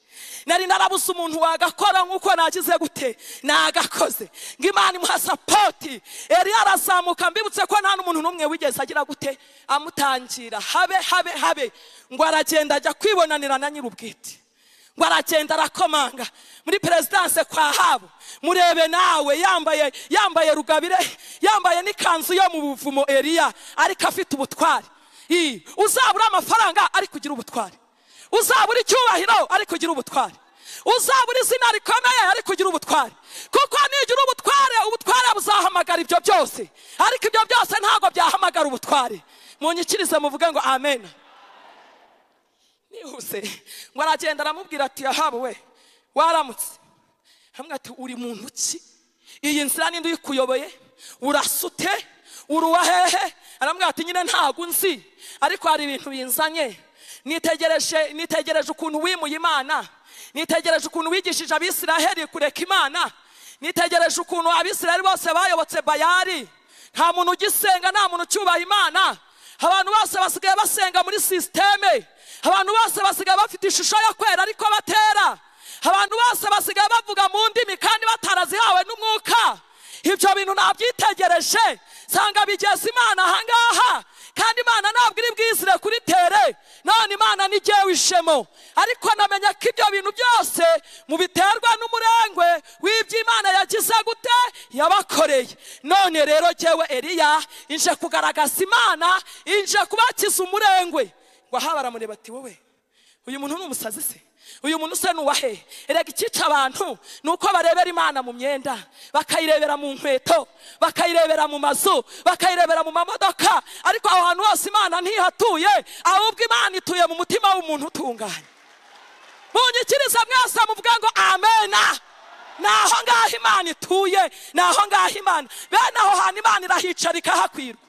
nari narabuze umuntu wagakora nk'uko nagize gute nagakoze ngo imana imuha sapoti yari yarazamuka mbibutse ko nta n'umuntu n'umwe wigeze agira gute amutangira habe habe habe ngo aragenda ajya kwibonanira na nyir'ubwite ngo aragenda arakomanga muri perezidanse kwa habo murebe nawe yambaye yambaye rugabire yambaye n'ikanzu yo mu buvumo eriya ariko afite ubutware I, uzabura amafaranga ariko ugira ubutware uzabura icyubahiro ariko ugira ubutware uzabura izina rikomeye ariko ugira ubutware kuko nigira ubutware ubutware buzahamagara ibyo byose ariko ibyo byose ntabwo byahamagara ubutware munyikirize muvuge ngo amen nihuse ngo aragenda aramubwira ati yahawe we waramutse hamwe ati uri muntu ki iyi nzira ninde uyikuyoboye urasute uri uwahehe aramubwira ati nyine ntabwo nzi ariko hari ibintu binzanye nitegereje nitegereje ukuntu wimuye imana nitegereje ukuntu wigishije abisiraheli kureka imana nitegereje ukuntu abisiraheli bose bayobotse bayari nta muntu ugisenga nta muntu ucyubaha imana abantu bose basigaye basenga muri sisiteme abantu bose basigaye bafite ishusho yo kwera ariko batera abantu bose basigaye bavuga mu ndimi kandi batarazihawe n'umwuka ibyo bintu nabyitegereje nsanga bigeze imana ahangaha kandi imana ntabwo iri bwizire kuri tere none imana ntigewe ishemo ariko namenya ko ibyo bintu byose mubiterwa n'umurengwe w'ibyo imana yagize gute yabakoreye none rero jyewe eriya inje kugaragaza imana inje kubakiza umurengwe ngo aha baramureba ati wowe uyu muntu ni umusazi se uyu muntu se ni uwahe erega icyica abantu ni uko barebera imana mu myenda bakayirebera mu nkweto bakayirebera mu mazu bakayirebera mu mamodoka ariko aho hantu hose imana ntihatuye ahubwo imana ituye mu mutima w'umuntu utunganye munyikirize mwese muvuga ngo amena ni aho ngaho imana ituye ni aho ngaho imana bene aho hantu imana irahicara ikahakwirwa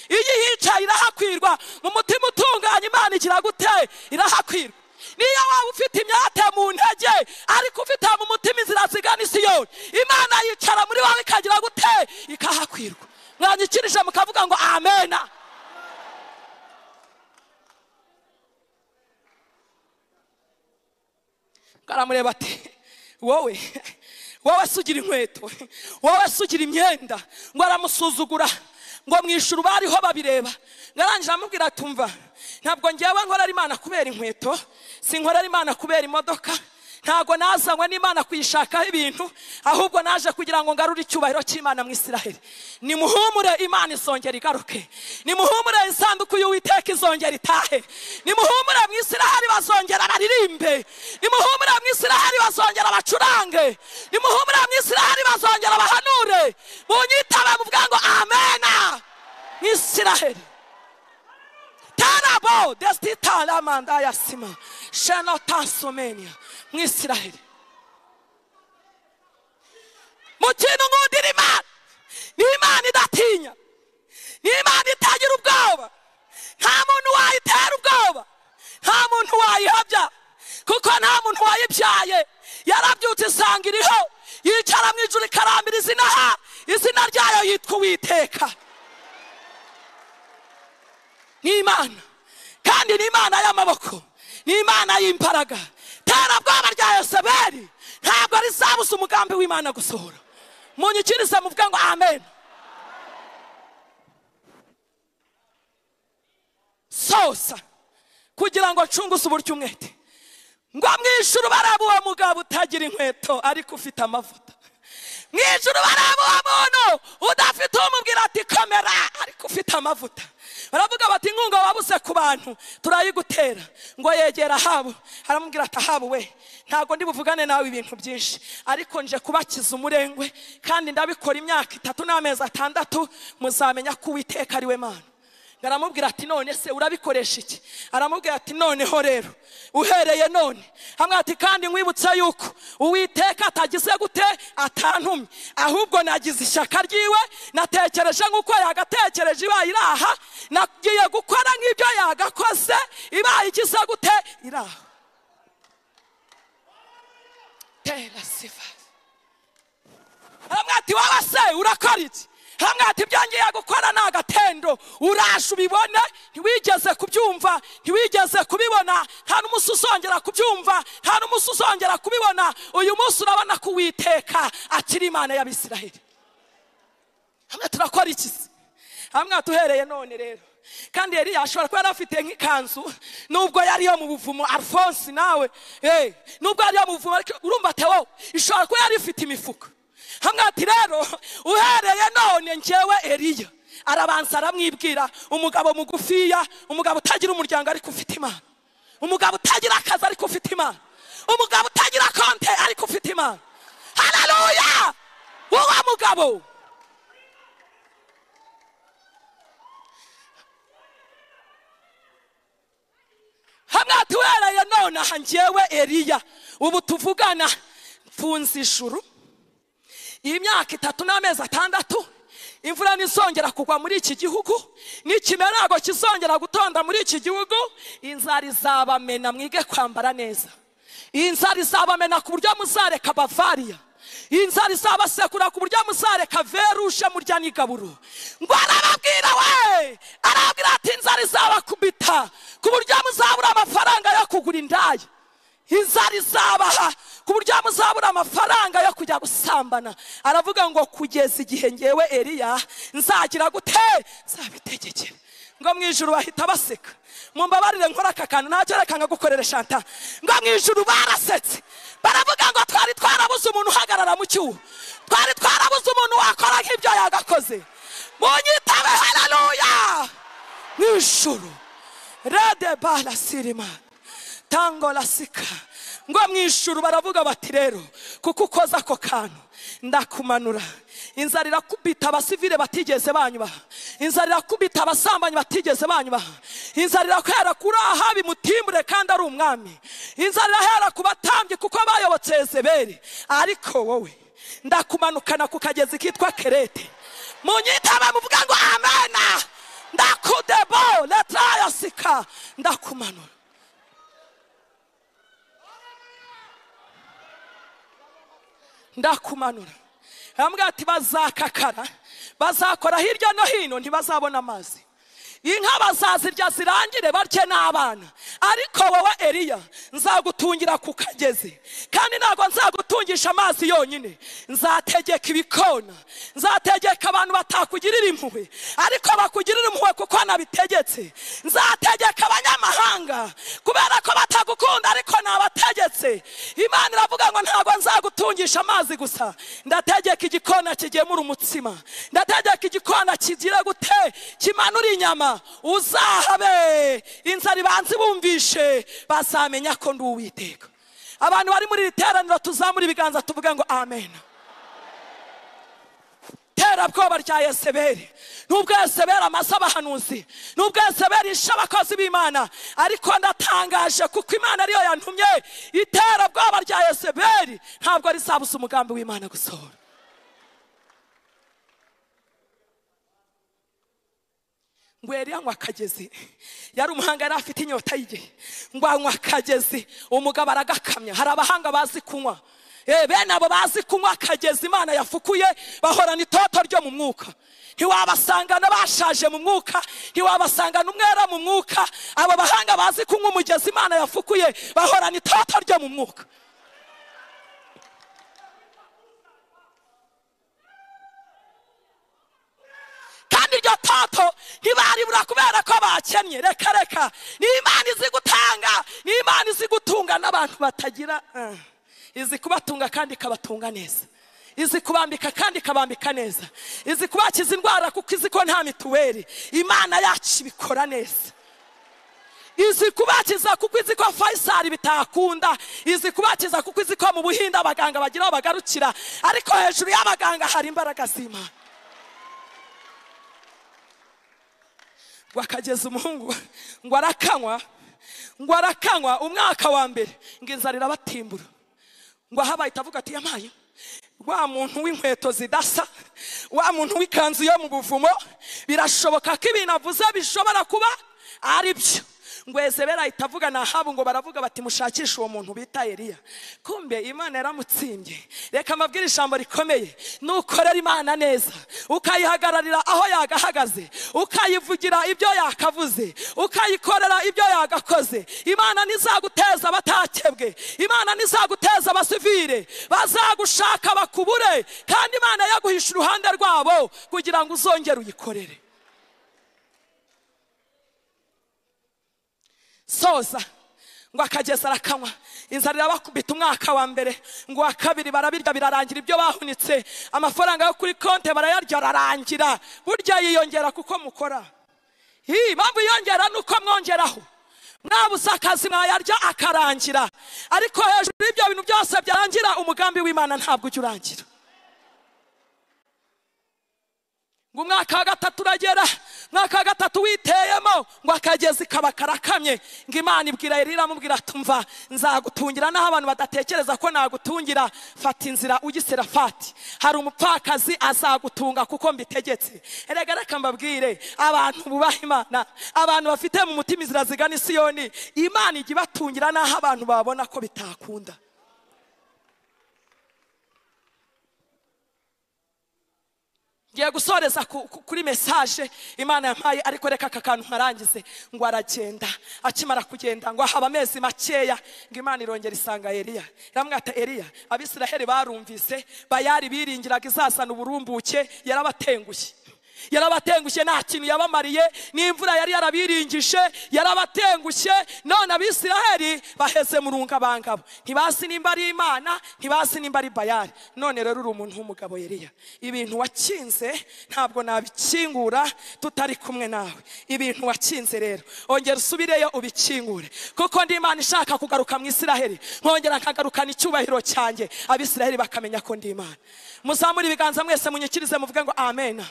iyo ihicaye irahakwirwa mu mutima utunganye imana igira gute irahakwirwa niyo waba ufite imyate mu ntege ariko ufite mu mutima inzira zigana isiyoni imana yicara muri wowe ikagira gute ikahakwirwa mwanyikirije mukavuga ngo amena aramureba ati wowe wowe se ugira inkweto wowe se ugira imyenda ngo aramusuzugura ngo mu ishuri bariho babireba ngarangira amubwira tumva ntabwo ngewe nkorera imana kubera inkweto sinkorera imana kubera imodoka ntabwo nazanywe n'imana kuyishakaho ibintu ahubwo naje kugira ngo ngarure icyubahiro cy'imana mu isiraheli nimuhumure imana izongera igaruke nimuhumure isanduku y'uwiteka izongera itahe nimuhumure mu isiraheli bazongera baririmbe nimuhumure mu isiraheli bazongera bacurange nimuhumure mu isiraheli bazongera bahanure munyitabe muvuga ngo amena mu isiraheli tarabo desitaramanda ya sima shenotasomenia mu isiraheli mu kintu nkundira imana ni imana idatinya ni imana itagira ubwoba nta muntu wayitera ubwoba nta muntu wayihabya kuko nta muntu wayibyaye yarabyutse isanga iriho yicara mu ijuru ikarambira izina ha izina ryayo yitwa uwiteka ni imana kandi ni imana y'amaboko ni imana y'imbaraga terabwoba rya yoseberi ntabwo rizabuza umugambi w'imana gusohora munyikirize muvuge ngo amen sosa kugira ngo ncunguze uburyo umwete ngo mwishyure baraba uwo mugabo utagira inkweto ariko ufite amavuta mwishyure baraba uwo muntu udafite umubwira ati komera ariko ufite amavuta baravuga bati inkunga wabuze ku bantu turayigutera ngo yegera habo aramubwira ati ahabu we ntabwo ndi buvugane nawe ibintu byinshi ariko nje kubakiza umurengwe kandi ndabikora imyaka itatu n'amezi atandatu muzamenya ko uwiteka ari we mana aramubwira ati none se urabikoresha iki aramubwira ati noneho rero uhereye none hamwe ati kandi nkwibutse yuko uwiteka atagize gute atantumye ahubwo nagize ishyaka ryiwe natekereje nk'uko yagatekereje ibaye iri aha nagiye gukora nk'ibyo yagakoze ibaye igize gute iri aha tera sifa aramubwira ati wowe se urakora iki hamwe hati byongeye gukora ni agatendo uraje ubibone ntiwigeze kubyumva ntiwigeze kubibona nta n'umunsi uzongera kubyumva nta n'umunsi uzongera kubibona uyu munsi urabona ko uwiteka akiri imana y'abisiraheli hamwe turakora iki se hamwe duhereye none rero kandi yari ashobora kuba yari afite nk'ikanzu nubwo yari yo mu buvumo alphonse nawe eh, nubwo yari yo mu buvumo ariko urumva tewo ishobora kuba yari ifite imifuka hamwe ati rero uhereye none njyewe eliya arabanza aramwibwira umugabo mugufiya umugabo utagira umuryango ariko ufite imana umugabo utagira akazi ariko ufite imana umugabo utagira konte ariko ufite imana haleluya uwo mugabo hamwe atuhereye none aha njyewe eliya ubu tuvugana mfunze ijuru iyi myaka itatu n'amezi atandatu imvura ntizongera kugwa muri iki gihugu n'ikimera ntabwo kizongera gutonda muri iki gihugu inzara izabamena mwige kwambara neza iyi nzara izabamena ku buryo muzareka bavariya iyi nzara izabasekura ku buryo muzareka veruje murya n'igaburo ngo arababwira we arababwira ati inzara izabakubita ku buryo muzabura amafaranga yo kugura indaya inzara izabaha ku buryo muzabura amafaranga yo kujya gusambana aravuga ngo kugeza igihe ngewe eliya nzagira gute nzabitegekera ngo mu ijuru bahita baseka mumbabarire nkora aka kantu ntacyo reka nkagukorera shanta ngo mu ijuru barasetse baravuga ngo twari twarabuze umuntu uhagarara mu cyuho twari twarabuze umuntu wakora nk'ibyo yagakoze munyitabe haleluya mu ijuru rede bara sirimana tango lasika ngo mu ijuru baravuga bati rero kuko ukoze ako kantu ndakumanura inzara irakubita abasivile batigeze banyubaha inzara irakubita abasambanyi batigeze banyubaha inzara irahera kuri ahabi mutimbure kandi ari umwami inzara irahera ku batambyi kuko bayobotse yezebeli ariko wowe ndakumanukana ku kagezi kitwa kerete munyitaba muvuga ngo amena ndakudebo letrayasika ndakumanura ndakumanura arambwira ati bazakakara bazakora hirya no hino ntibazabona amazi inka bazazirya zirangire barye n'abana ariko wowe eliya nzagutungira ku kagezi kandi ntabwo nzagutungisha amazi yonyine nzategeka ibikona nzategeka abantu batakugirira impuhwe ariko bakugirira impuhwe kuko nabitegetse nzategeka abanyamahanga kubera ko batagukunda ariko nabategetse imana iravuga ngo ntabwo nzagutungisha amazi gusa ndategeka igikona kigemura umutsima ndategeka igikona kigira gute kimanura inyama uzahabe inzara ibanze ibumvishe bazamenya ko ndi uwiteka abantu bari muri iri teraniro tuzamura ibiganza tuvuge ngo amen terabwoba rya yeseberi nubwo yeseberi amaze abahanuzi nubwo yeseberi ishe abakozi b'imana ariko ndatangaje kuko imana ariyo yantumye iterabwoba rya yeseberi ntabwo rizabuza umugambi w'imana gusohora ngo yari yanywa akagezi yari umuhanga yari afite inyota y'igihe ngo anywa akagezi umugabo aragakamya hari abahanga bazi kunywa Eh, bene abo bazi kunywa akagezi imana yafukuye bahorana itoto ryo mu mwuka ntiwabasangana bashaje mu mwuka ntiwabasangana umwera mu mwuka abo bahanga bazi kunywa umugezi imana yafukuye bahorana itoto ryo mu mwuka kandi iryo toto ntibaribura kubera ko bakennye reka reka ni imana izi gutanga ni imana izi gutunga n'abantu batagira ah. izi kubatunga kandi ikabatunga neza izi kubambika kandi ikabambika neza izi kubakiza indwara kuko izi ko nta mituweli imana yacu ibikora neza izi kubakiza kuko izi ko fayisari bitakunda izi kubakiza kuko izi ko mu buhinde abaganga bagira aho bagarukira ariko hejuru y'abaganga hari imbaraga z'imana ngo akageza umuhungu ngo arakanywa ngo arakanywa umwaka wa mbere ngo inzara irabatimbura ngo aha bahita avuga ati yamaye wa muntu w'inkweto zidasa wa muntu w'ikanzu yo mu buvumo birashoboka ko ibintu avuze bishobora kuba ari byo ngo ezebera ahita avuga nahabu ngo baravuga bati mushakishe uwo muntu bita eliya kumbe imana yaramutsimbye reka mbabwire ijambo rikomeye nukorera imana neza ukayihagararira aho yagahagaze ukayivugira ibyo yakavuze ukayikorera ibyo yagakoze imana ntizaguteza abatakebwe imana ntizaguteza abasivire bazagushaka bakubure kandi imana yaguhisha uruhande rwabo kugira ngo uzongere uyikorere soza ngo akagezi arakanywa inzara irabakubita umwaka wa mbere ngo uwa kabiri barabirya birarangira ibyo bahunitse amafaranga yo kuri konti barayarya ararangira burya yiyongera kuko mukora Hi, impamvu yiyongera ni uko mwongeraho mwabusakazi mwayarya akarangira ariko hejuru y'ibyo bintu byose byarangira umugambi w'imana ntabwo ujya urangira ngo umwaka wa gatatu uragera umwaka wa gatatu witeyemo ngo akagezi kaba karakamye ngo imana ibwira Eliya iramubwira tumva nzagutungira n'aho abantu badatekereza ko nagutungira fata inzira ugisirafati hari umupfakazi azagutunga kuko mbitegetse erega reka mbabwire abantu bubaha imana abantu bafite mu mutima inzira zigana isiyoni imana ijya ibatungira n'aho abantu babona ko bitakunda ngiye gusoreza ku- ku- kuri mesaje imana yampaye ariko reka aka kantu nkarangize ngo aragenda akimara kugenda ngo haba amezi makeya ngo imana irongera isanga eliya iramwata eliya abisiraheli barumvise bayari biringiraga izazana uburumbuke yarabatengushye yarabatengushye nta kintu yabamariye n'imvura yari yarabiringije yarabatengushye none abisiraheli baheze mu rungabangabo ntibazi nimba ari imana ntibazi nimba ari bayari none rero uri umuntu w'umugabo yeriya ibintu wakinze ntabwo nabikingura tutari kumwe nawe ibintu wakinze rero ongera usubireyo ubikingure kuko ndi imana ishaka kugaruka mu isiraheli nkongera nkagarukana icyubahiro cyanjye abisiraheli bakamenya ko ndi imana muzamure ibiganza mwese munyikirize muvuge ngo amena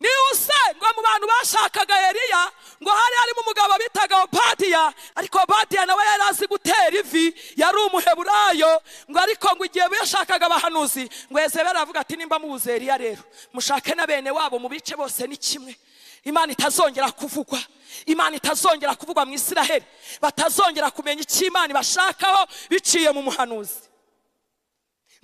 nihuse ngo mu bantu bashakaga eliya ngo hari harimo umugabo bitaga opatiya ariko opatiya nawe yari azi gutera ivi yari umuheburayo ngo ariko ngo igihe yashakaga abahanuzi ngo ezebera aravuga ati nimba mubuze eliya rero mushake na bene wabo mu bice bose ni kimwe imana itazongera kuvugwa imana itazongera kuvugwa mu isiraheli batazongera kumenya icyo imana ibashakaho biciye mu muhanuzi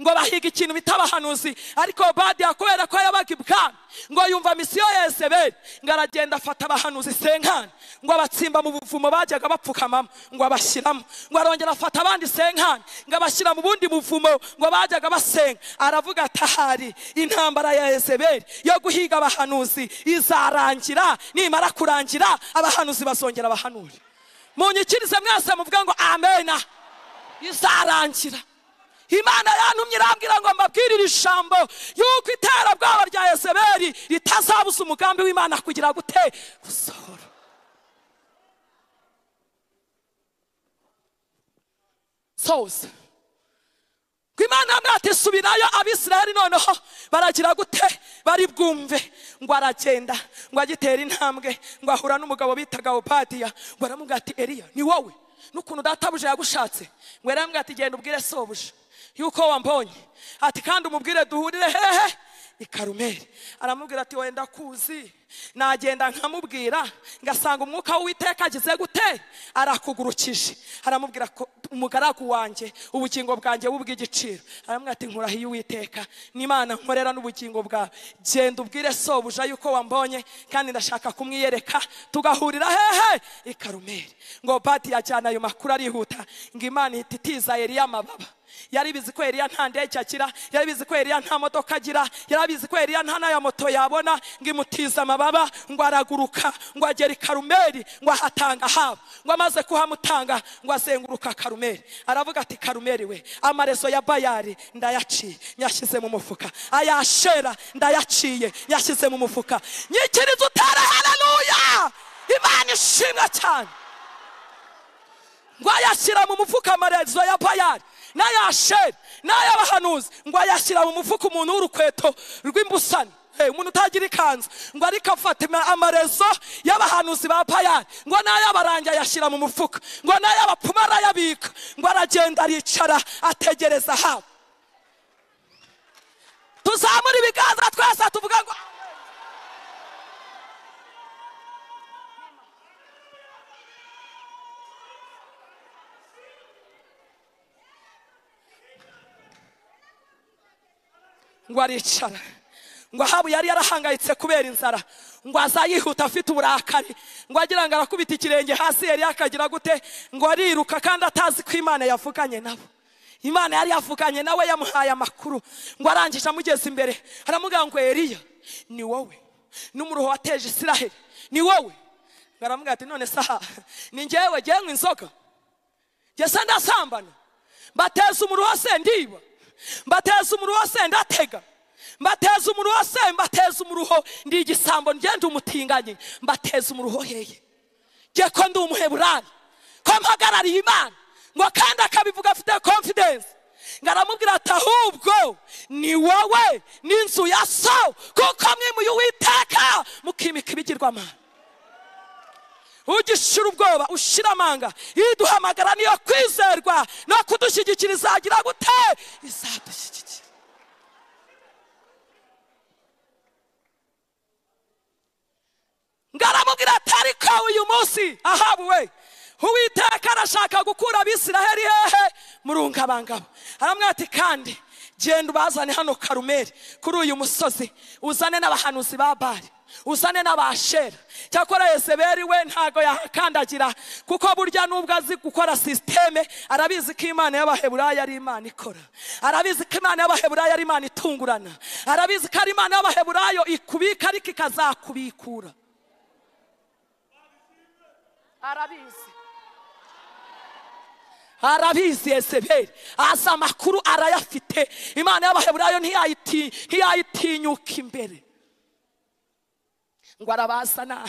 ngo bahiga ikintu bita abahanuzi ariko obadiya kubera ko yabaga ibwami ngo yumva misiyo ya ezebeli ngo aragenda afata abahanuzi senkani ngo abatsimba mu buvumo bajyaga bapfukamamo ngo abashyiramo ngo arongera afata abandi senkani ngo abashyira mu bundi buvumo ngo bajyaga basenga aravuga ati ahari intambara ya ezebeli yo guhiga abahanuzi izarangira nimara kurangira abahanuzi bazongera abahanure munyikirize mwese muvuge ngo amena izarangira imana yantumye irambwira ngo mbabwirire ijambo yuko iterabwoba rya yezebeli ritazabuza umugambi w'imana kugira gute gusohora soza ngo imana mwatisubirayo abisirayeli noneho baragira gute bari bwumve ngo aragenda ngo agitera intambwe ngo ahura n'umugabo bitaga opatiya ngo aramubwira ati eliya ni wowe n'ukuntu databuje yagushatse ngo yaramubwira ati genda ubwire sobuje yuko wambonye ati kandi umubwire duhurire hehe i karumeli aramubwira ati wenda kuzi nagenda nkamubwira ngasanga umwuka w'uwiteka agize gute arakugurukije aramubwira ko umugaragu wanjye ubugingo bwanjye bubw'igiciro aramubwira ati nkuraho iyo uwiteka n'imana nkorera n'ubugingo bwawe genda ubwire sobuja yuko wambonye kandi ndashaka kumwiyereka tugahurira hehe i karumeli ngo bati yajyana ayo makuru arihuta ngo imana ihita itiza eliya amababa yari bizi ko Eliya nta ndege agira yari bizi ko Eliya nta modoka agira yari bizi ko Eliya nta n'aya moto yabona ngo imutize amababa ngo araguruka ngo agera i karumeli ngo ahatanga haba ngo amaze kuhamutanga ngo azenguruka karumeli aravuga ati karumeli we amarezo ya bayari ndayaciye nyashyize mu mufuka ayashera ndayaciye nyashyize mu mufuka nyikiriza utere haleluya imana ishimwe cyane ngo ayashyira mu mufuka amarezo ya bayari n'ayasheri n'ay'abahanuzi ngo ayashyira mu mufuka umuntu w'urukweto rw'imbusane Hey, umuntu utagira ikanzu ngo ariko afata ama- amarezo y'abahanuzi ba payari ngo n'ay'abarangi ayashyira mu mufuka ngo n'ay'abapfumu arayabika ngo aragenda aricara ategereza habo tuzamure ibiganza twese tuvuga ngo ngo aricara ngo ahabu yari yarahangayitse kubera inzara ngo azayihuta afite uburakari ngo agira ngo arakubita ikirenge hasi yari yakagira gute ngo ariruka kandi atazi ko imana yavuganye nabo imana yari yavuganye nawe yamuhaye amakuru ngo arangije amugeze imbere aramubwira ngo eriya ni wowe n'umuruho wateje isiraheli ni wowe ngo aramubwira ati none saha ni ngewe ngewe inzoga ngese ndasambana mbateza umuruho se ndiba mbateza umuruho se ndatega mbateza umuruho se mbateza umuruho ndi igisambo ngende umutinganye mbateza umuruho heye nge ko ndi umuheburani ko mpagarariye imana ngo kandi akabivuga afite confidence ngo aramubwira ati ahubwo ni wowe n'inzu ya so kuko mwimuye uwiteka mukimika ibigirwamana ugishira ubwoba ushira amanga iduhamagara niyo kwizerwa no kudushyigikira izagira gute izadushyigikira ngo aramubwira ati ariko uyu munsi ahabuwe uwiteka arashaka gukura abisiraheli hehe murungabangabo aramubwira ati kandi genda ubazane hano karumeri kuri uyu musozi uzane n'abahanuzi ba bari uzane n'abashera cyakora yezeberi we ntago yahakandagira kuko burya nubwo azi gukora sisiteme arabizi ko imana y'abaheburayo ari imana ikora arabizi ko imana y'abaheburayo ari imana itungurana arabizi ko ari imana y'abaheburayo ikubika ariko ikazakubikura arabizi arabizi yezeberi azi amakuru arayafite imana y'abaheburayo ntiyayiti- ntiyayitinyuka imbere ngo arabazana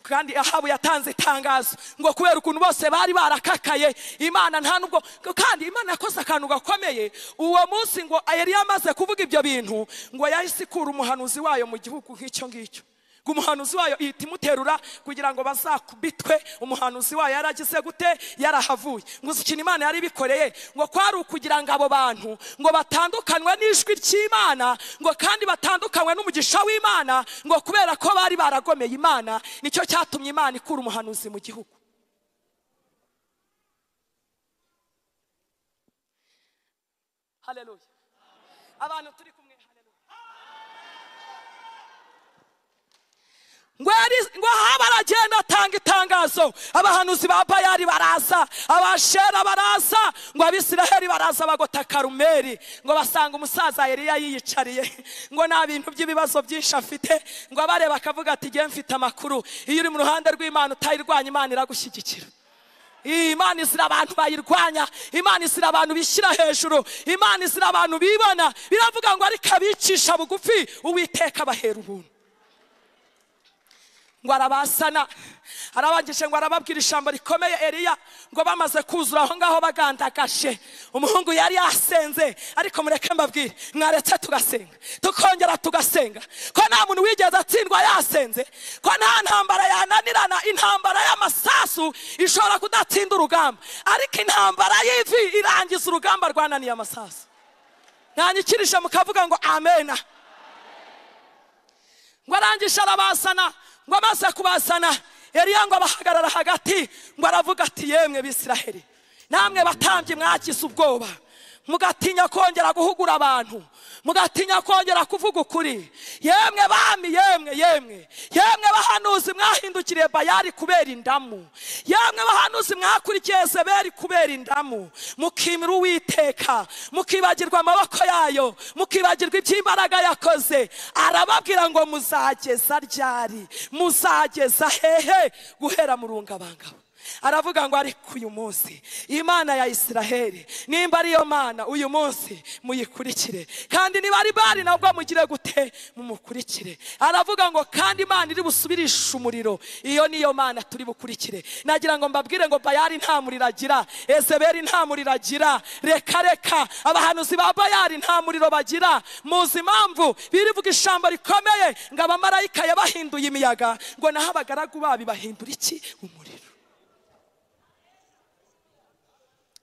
kandi ahabu yatanze itangazo ngo kubera ukuntu bose bari barakakaye imana nta nubwo kandi imana yakoze akantu gakomeye uwo munsi ngo yari yamaze kuvuga ibyo bintu ngo yahise ikura umuhanuzi wayo mu gihugu nk'icyo ngicyo ngo umuhanuzi wayo ihita imuterura kugira ngo bazakubitwe umuhanuzi wayo yaragize gute yarahavuye ngo uzi ikintu imana yari ibikoreye ngo kwari ukugira ngo abo bantu ngo batandukanywe n'ijwi ry'imana ngo kandi batandukanywe n'umugisha w'imana ngo kubera ko bari baragomeye imana nicyo cyatumye imana ikura umuhanuzi mu gihugu haleluya abantu turi kumwe haleluya ngo yari- ngo ahaba aragenda atanga itangazo abahanuzi ba bayari baraza abashera baraza ngo abisiraheli baraza bagota karumeri ngo basanga umusaza yariya yiyicariye ngo nta bintu by'ibibazo byinshi afite ngo abareba akavuga ati ngewe mfite amakuru iyo uri mu ruhande rw'imana utayirwanya imana iragushyigikira imana izira abantu bayirwanya imana izira abantu bishyira hejuru imana izira abantu bibona biravuga ngo ariko abicisha bugufi uwiteka abahera ubuntu ngo arabasana arabangije ngo arababwira ijambo rikomeye eriya ngo bamaze kuzura aho ngaho bagandagaje umuhungu yari yasenze ariko mureke mbabwire mwaretse tugasenga tukongera tugasenga ko nta muntu wigeze atsindwa yasenze ko nta ntambara yananirana intambara y'amasasu ishobora kudatsinda urugamba ariko intambara y'ivi irangiza urugamba rwananiye amasasu ntanyikirije mukavuga ngo amena ngo arangije arabasana ngo amaze kubasana eriya ngo abahagarara hagati ngo aravuga ati yemwe bisiraheli namwe batambye mwagize ubwoba mugatinya kongera guhugura abantu mugatinya kongera kuvuga ukuri yemwe bami yemwe yemwe yemwe bahanuzi mwahindukiriye bayari kubera indamu yemwe bahanuzi mwakurikiye Yezebeli kubera indamu mukimira uwiteka mukibagirwa amaboko yayo mukibagirwa iby'imbaraga yakoze arababwira ngo muzageza ryari muzageza hehe guhera mu rungabangabo aravuga ngo ariko uyu munsi imana ya isiraheli nimba ariyo mana uyu munsi muyikurikire kandi niba ari bari nabwo mugire gute mumukurikire aravuga ngo kandi imana iri busubirishe umuriro iyo niyo mana turi bukurikire nagira ngo mbabwire ngo bayari nta muriro agira ezeberi nta muriro agira reka reka abahanuzi ba bayari nta muriro bagira muzi impamvu birivuga ijambo rikomeye ngo abamarayika yabahinduye imiyaga ngo naho abagaragu babi bahindura iki umuriro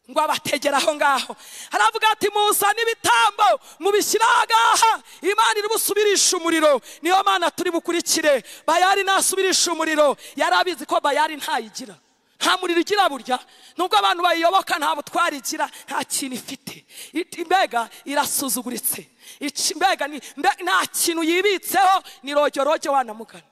ngo abategere aho ngaho haravuga ati muzane ibitambo mubishyire aha ngaha imana iri busubirishe umuriro niyo mana turi bukurikire bayari nasubirisha umuriro yari abizi ko bayari ntayigira nta muriro igira burya nubwo abantu bayiyoboka nta butwari igira nta kintu ifite It- mbega irasuzuguritse Iki- mbega ni- mbe- nta kintu yibitseho ni rojyoroge wanamugana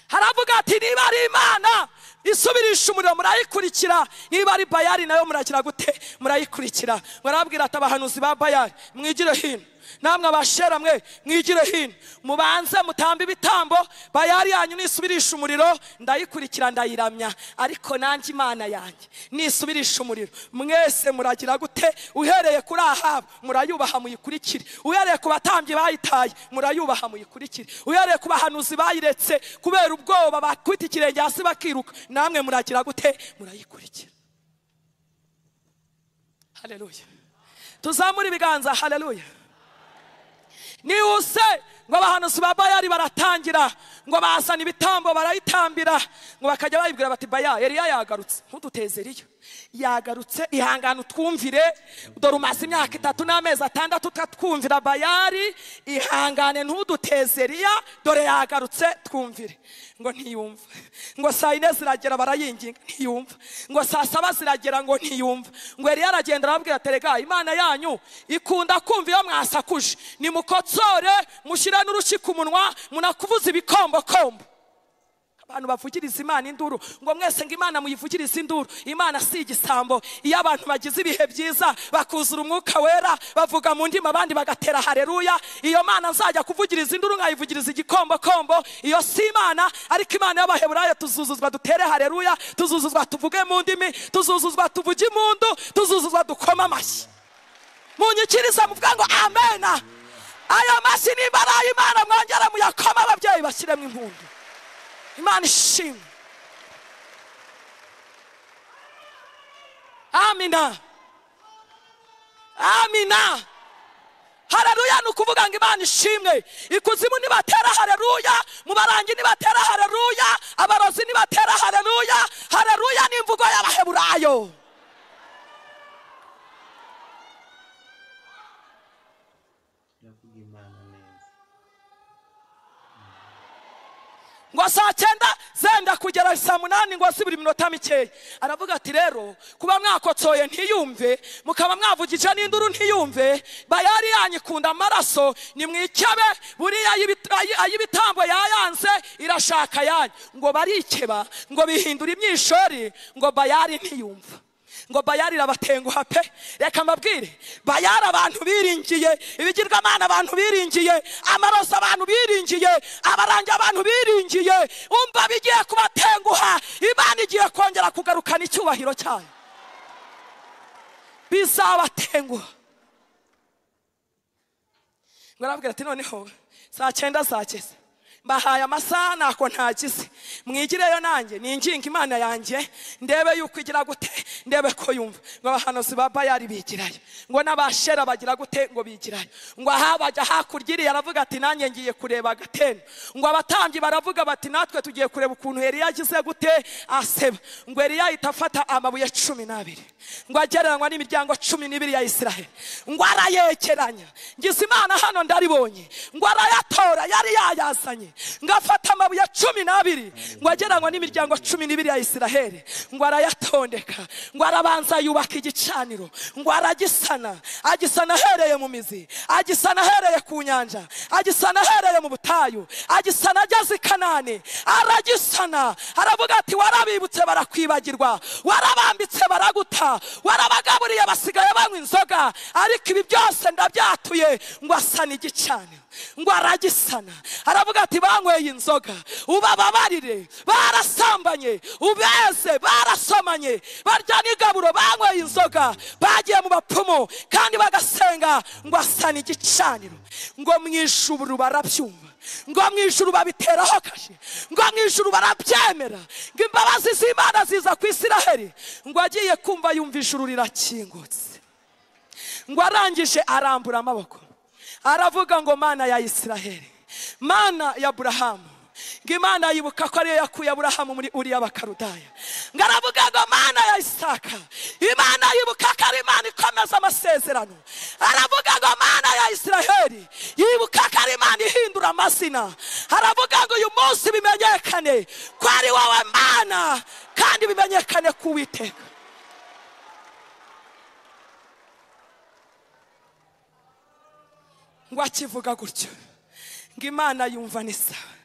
haravuga ati niba ari imana isubirisha umuriro murayikurikira niba ari bayari nayo muragira gute murayikurikira murabwira ati abahanuzi ba bayari mwigire hino namwe abashera mwe mwigire hino mubanze mutambe ibitambo bayari yanyu nisubirisha umuriro ndayikurikira ndayiramya ariko nanjye imana yanjye nisubirisha umuriro mwese muragira gute uhereye kuri ahabu murayubaha muyikurikire uhereye ku batambyi bayitaye murayubaha muyikurikire uhereye ku bahanuzi bayiretse kubera ubwoba bakubita ikirenge hasi bakiruka namwe muragira gute murayikurikira haleluya tuzamure ibiganza haleluya nihuse ngo abahanuzi ba bayari baratangira ngo bazana ibitambo barayitambira ngo bakajya bayibwira bati baya eriya yagarutse ntuduteze eriya yagarutse ihangane utwumvire dore umaze imyaka itatu n'amezi atandatu utatwumvira bayari ihangane ntuduteze eriya dore yagarutse twumvire ngo ntiyumva ngo saa yine ziragera barayinginga ntiyumva ngo saa saba ziragera ngo ntiyumva ngo eriya aragenda arababwira ati rega imana yanyu ikunda kumva iyo mwasakuje nimukotsore mushyire n'urushyi ku munwa munakuvuza ibikombokombo abantu bavugiriza imana induru ngo mwese ngo imana muyivugirize induru imana si igisambo iyo abantu bagize ibihe byiza bakuzura umwuka wera bavuga mu ndimi abandi bagatera hareruya iyo mana nzajya kuvugiriza induru nkayivugiriza igikombokombo iyo si imana ariko imana y'abaheburayo tuzuzuzwa dutere hareruya tuzuzuzwa tuvuge mu ndimi tuzuzuzwa tuvuge impundu tuzuzuzwa dukoma amashyi munyikiriza muvuga ngo amena ayo mashyi nimba ari ay'imana mwongere muyakoma ababyeyi bashyiremo impundu imana ishimwe amina amina hareruya ni ukuvuga ngo imana ishimwe ikuzimu nibatera hareruya mu barangi nibatera hareruya abarozi nibatera hareruya hareruya ni imvugo y'abaheburayo Yavuga Imana neza. ngo saa cyenda zenda kugera saa munani ngo asibure iminota mikeya aravuga ati rero kuba mwakotsoye ntiyumve mukaba mwavugije n'induru ntiyumve bayari yanyu ikunda amaraso nimwikebe buriya ay'ibit- ay- ay'ibitambo yayanze irashaka yanyu ngo barikeba ngo bihindure imyishori ngo bayari ntiyumva ngo bayari irabatenguha pe reka mbabwire bayari abantu biringiye ibigirwamana abantu biringiye amaraso abantu biringiye abarangi abantu biringiye umva bigiye kubatenguha imana igiye kongera kugarukana icyubahiro cyayo bizabatenguha ngo arababwira ati noneho saa cyenda zageze mbahaye amasaha ntako ntagize mwigireyo nanjye ninginga imana yanjye ndebe yuko igira gute ndebe ko yumva ngo abahanuzi ba bayari bigirayo ngo n'abashera bagira gute ngo bigirayo ngo aha bajya hakurya iriya aravuga ati nanjye ngiye kureba agatendo ngo abatambyi baravuga bati natwe tugiye kureba ukuntu eriya agize gute aseba ngo eriya ahita afata amabuye cumi n'abiri ngo agereranywa n'imiryango cumi n'ibiri ya isiraheli ngo arayekeranya ngize imana hano ndaribonye ngo arayatora yari yayazanye ngo afata amabuye cumi n'abiri ngo agereranywa n'imiryango cumi n'ibiri ya isiraheli ngo arayatondeka ngo arabanza yubaka igicaniro ngo aragisana agisana ahereye mu mizi agisana ahereye ku nyanja agisana ahereye mu butayu agisana ageze i kanani aragisana aravuga ati warabibutse barakwibagirwa warabambitse baraguta warabagaburiye basigaye banywa inzoga ariko ibi byose ndabyatuye ngo asane igicaniro ngo aragisana aravuga ati banyweye inzoga ubababarire barasambanye ubeze barasomanye barya n'igaburo banyweye inzoga bagiye mu bapfumu kandi bagasenga ngo asane igicaniro ngo mu ijuru barabyumva ngo mu ijuru babiteraho kashe ngo mu ijuru barabyemera ngo imbabazi z'imana ziza ku isiraheli ngo agiye kumva yumva ijuru rirakingutse ngo arangije arambura amaboko aravuga ngo mana ya isiraheli mana ya burahamu ngo imana yibuka ko ariyo yakuye aburahamu muri uriya bakarudaya ngo aravuga ngo mana ya isaka imana yibuka ko ari imana ikomeza amasezerano aravuga ngo mana ya isiraheli yibuka ko ari imana ihindura amazina aravuga ngo uyu munsi bimenyekane ko ari wowe mana kandi bimenyekane ku witeka ngo akivuga gutyo ngo imana yumva ni sawa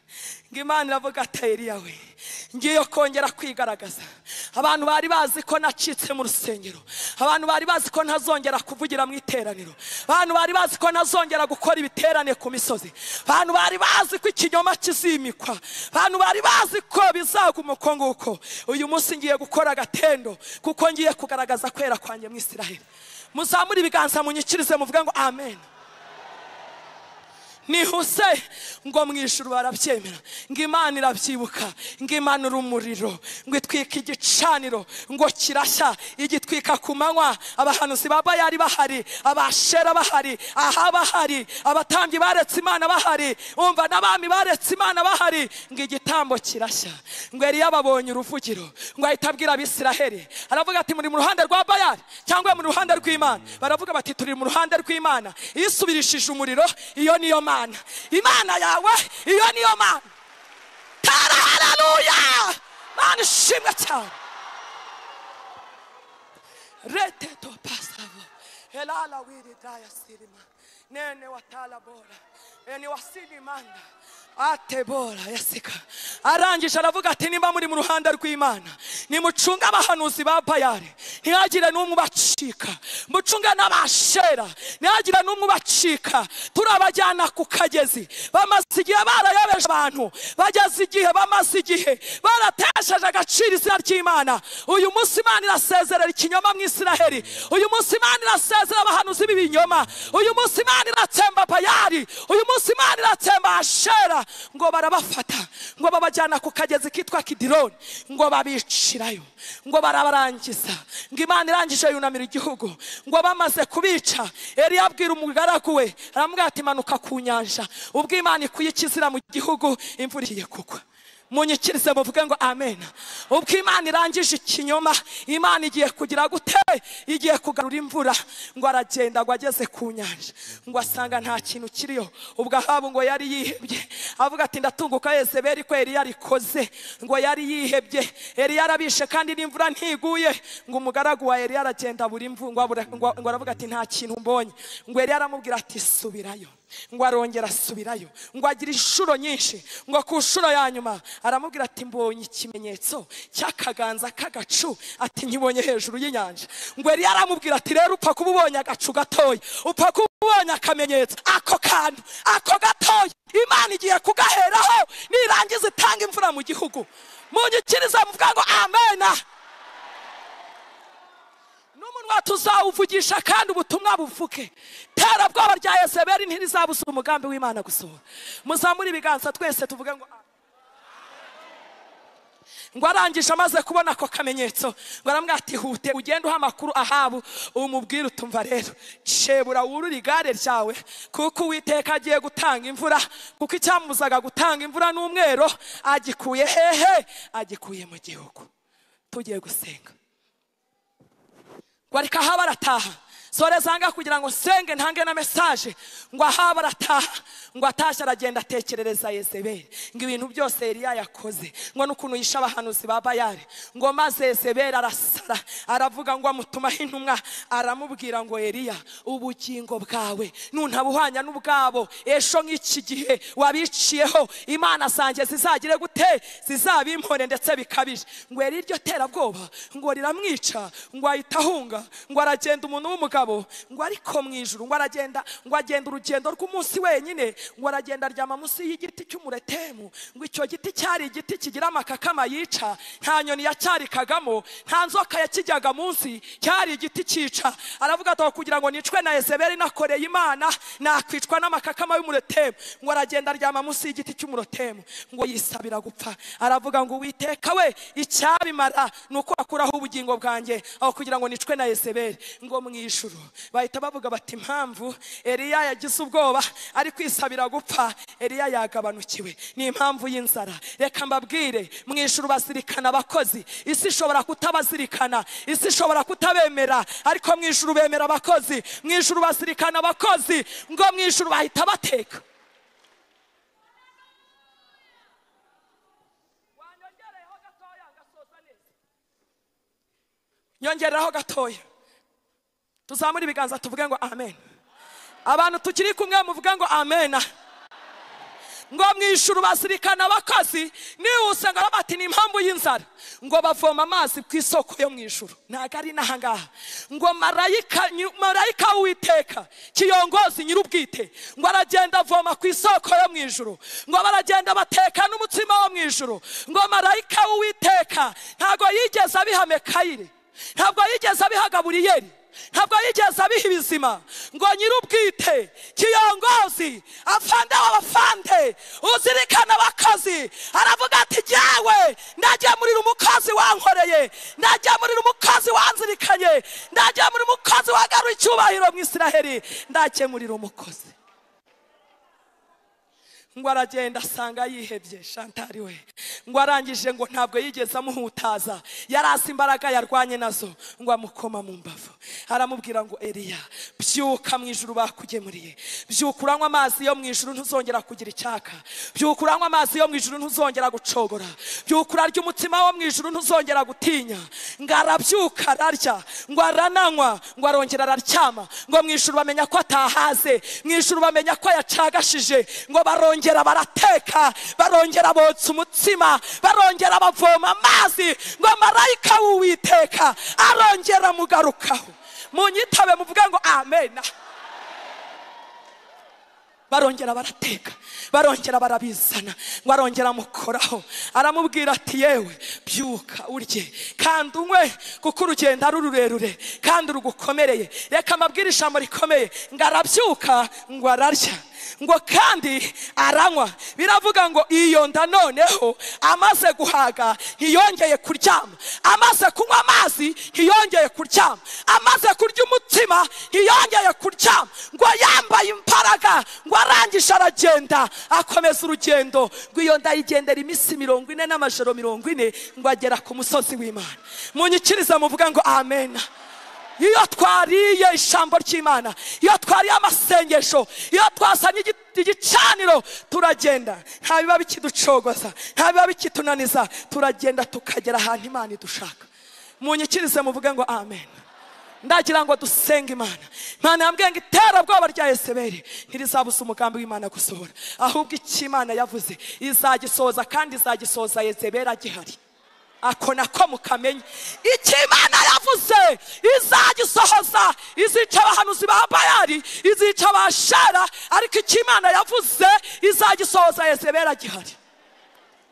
ngo imana iravuga ati "Eliya we ngiye kongera kwigaragaza abantu bari bazi ko nacitse mu rusengero abantu bari bazi ko ntazongera kuvugira mu iteraniro abantu bari bazi ko ntazongera gukora ibiterane ku misozi abantu bari bazi ko ikinyoma kizimikwa abantu bari bazi ko bizaguma uko nguko uyu munsi ngiye gukora agatendo kuko ngiye kugaragaza kwera kwanjye mu isiraheli muzamure ibiganza munyikirize muvuge ngo amen nihuse ngo mu ijuru barabyemera ngo imana irabyibuka ngo imanura umuriro ngo itwika igicaniro ngo kirashya igitwika ku manywa abahanuzi ba bayari bahari abashera bahari aha bahari abatambyi baretse imana bahari umva n'abami baretse imana bahari ngo igitambo kirashya ngo yari yababonye uruvugiro ngo ahita abwira abisiraheli aravuga ati muri mu ruhande rwa bayari cyangwa muri ruhande rw'imana baravuga bati turi mu ruhande rw'imana iyo isubirishije umuriro iyo niyo mana imana yawe iyo niyo mana tara haleluya mana ishimwe cyane reteto pasavo helala wiri daya silima nene watala bora eni wasini manda ate bora yasika arangije aravuga ati nimba muri mu ruhande rw'imana nimucunge abahanuzi ba bayari ntihagire n'umwe ubacika mucunge n'abashera ntihagire n'umwe ubacika turabajyana ku kagezi bamaze igihe barayobeje abantu bageze igihe bamaze igihe baratesheje agaciro izina ry'imana uyu munsi imana irasezerera ikinyoma mu isiraheli uyu munsi imana irasezerera abahanuzi b'ibinyoma uyu munsi imana iratsemba bayari uyu munsi imana iratsemba ashera ngo barabafata ngo babajyana ku kagezi kitwa kidironi ngo babicirayo ngo barabarangiza ngo imana irangije yunamira igihugu ngo bamaze kubica Eliya abwira umugaragu we aramubwira ati manuka ku nyanja ubwo imana ikuyikizira mu gihugu imvura igiye kugwa munyikirize muvuge ngo amen ubwo imana irangije ikinyoma imana igiye kugira gute igiye kugarura imvura ngo aragenda ngo ageze ku nyanja ngo asanga nta kintu kiriho ubwo ahabu ngo yari yihebye avuga ati ndatunguka yezebeli ko yari yarikoze ngo yari yihebye yari yarabishe kandi n'imvura ntiguye ngo umugaragu wa yari yaragenda buri mvu ngo abura- ngo- ngo aravuga ati nta kintu mbonye ngo yari yaramubwira ati subirayo ngo arongera asubirayo ngo agira inshuro nyinshi ngo ku nshuro ya nyuma aramubwira ati mbonye ikimenyetso cy'akaganza k'agacu ati nkibonye hejuru y'inyanja ngo yari yaramubwira ati rero upfa kuba ubonye agacu gatoya upfa kuba ubonye akamenyetso ako kantu ako gatoya imana igiye kugaheraho nirangiza itanga imvura mu gihugu munyikiriza muvuga ngo amena n'umunwa tuzawuvugisha kandi ubutumwa buvuke terabwoba rya yezebeli ntirizabuza umugambi w'imana gusohora muzamure ibiganza twese tuvuge ngo amen. ngo arangije amaze kubona ako kamenyetso ngo aramubwira ati hute ugende uha amakuru ahabu umubwire utumva rero shebura wurure igare ryawe kuko uwiteka agiye gutanga imvura kuko icyamubuzaga gutanga imvura n'umwero agikuye hehe agikuye mu gihugu tugiye gusenga ngo ariko aha barataha sore zanga kugira ngo nsenge ntange na mesaje ngo aha barataha ngo atashye aragenda atekerereza yezebeli ngo ibintu byose Eliya yakoze ngo n'ukuntu yishe abahanuzi ba bayari ngo maze yezebeli arasara aravuga ngo amutumaho intumwa aramubwira ngo Eliya ubugingo bwawe nuntabuhwanya n'ubwabo ejo nk'iki gihe wabiciyeho imana zanjye zizagire gute zizabimpore ndetse bikabije ngo Eliya iryo terabwoba ngo riramwica ngo ahita ahunga ngo aragenda umuntu w'umugabo ngo ariko mu ijuru ngo aragenda ngo agenda urugendo rw'umunsi wenyine ngo aragenda aryama munsi y'igiti cy'umuretemu ngo icyo giti cyari igiti kigira amakakama yica nta nyoni yacyarikagamo nta nzoka yakijyaga munsi cyari igiti cyica aravuga ati "Aho kugira ngo nicwe na ezebeli nakoreye imana nakwicwa n'amakakama y'umuretemu ngo aragenda aryama munsi y'igiti cy'umuretemu ngo yisabira gupfa aravuga ngo uwiteka we icyabimara ni uko akuraho ubugingo bwanjye aho kugira ngo nicwe na yezebeli ngo mu ijuru bahita bavuga bati impamvu eliya yagize ubwoba ari kwisabira gupfa eliya yagabanukiwe ni impamvu y'inzara reka mbabwire mu ijuru bazirikana abakozi isi ishobora kutabazirikana isi ishobora kutabemera ariko mu ijuru bemera abakozi mu ijuru bazirikana abakozi ngo mu ijuru bahita bateka nyongeraho gatoya tuzamure ibiganza tuvuge ngo amen abantu tukiri kumwe muvuge ngo amena ngo mwishyura basirikana bakazi niba usanga bati ni impamvu y'inzara ngo bavoma amazi ku isoko yo mu ijuru ntabwo ari n'ahangaha ngo marayika nyu- marayika w'uwiteka kiyongozi nyir'ubwite ngo aragenda avoma ku isoko yo mu ijuru ngo baragenda bateka n'umutsima wo mu ijuru ngo marayika w'uwiteka ntabwo yigeze abiha mekayire ntabwo yigeze abiha gaburiyeri ntabwo yigeze abiha ibizima ngo nyir'ubwite kiyongozi afande w'abafande uzirikana abakazi aravuga ati jyawe ndagemurira umukozi wankoreye ndagemurira umukozi wanzirikanye ndagemurira umukozi wagaruye icyubahiro mu isiraheli ndakemurira umukozi ngo aragenda asanga yihebye shantari we ngo arangije ngo ntabwo yigeze amuhutaza yarasi imbaraga yarwanye nazo ngo amukoma mu mbavu aramubwira ngo eriya byuka mu ijuru bakugemuriye byuka uranywa amazi yo mu ijuru ntuzongera kugira icyaka byuka uranywa amazi yo mu ijuru ntuzongera gucogora byuka urarya umutima wo mu ijuru ntuzongera gutinya ngo arabyuka ararya ngo arananywa ngo arongera araryama ngo mu ijuru bamenya ko atahaze mu ijuru bamenya ko yacagashije ngo barongera barateka barongera botsa umutsima barongera bavoma amazi ngo marayika w'uwiteka arongera amugarukaho munyitabe muvuge ngo amena barongera barateka barongera barabizana ngo arongera amukoraho aramubwira ati yewe byuka urye kandi unywe kuko urugendo ari rurerure kandi rugukomereye reka amabwire ijambo rikomeye ngo arabyuka ngo ararya ngo kandi aranywa biravuga ngo iyo nda noneho amaze guhaga ntiyongeye kuryama amaze kunywa amazi ntiyongeye kuryama amaze kurya umutsima ntiyongeye kuryama ngo yambaye imbaraga ngo arangije aragenda akomeza urugendo ngo iyo nda yigendera iminsi mirongo ine n'amajoro mirongo ine ngo agera ku musozi w'imana munyikiriza muvuga ngo amena iyo twariye ijambo ry'imana iyo twariye amasengesho iyo twasanye igi- igicaniro turagenda nta biba bikiducogoza nta biba bikitunaniza turagenda tukagera ahantu imana idushaka munyikirize muvuge ngo amen ndagira ngo dusenge imana imana yambwiye ngo iterabwoba rya yeseberi ntirizabuza umugambi w'imana gusohora ahubwo icyo imana yavuze izagisohoza kandi izagisohoza yezeberi agihari ako nako mukamenya icyo imana yavuze izagisohoza izica abahanuzi ba bayari izica abashara ariko icyo imana yavuze izagisohoza yezebera gihari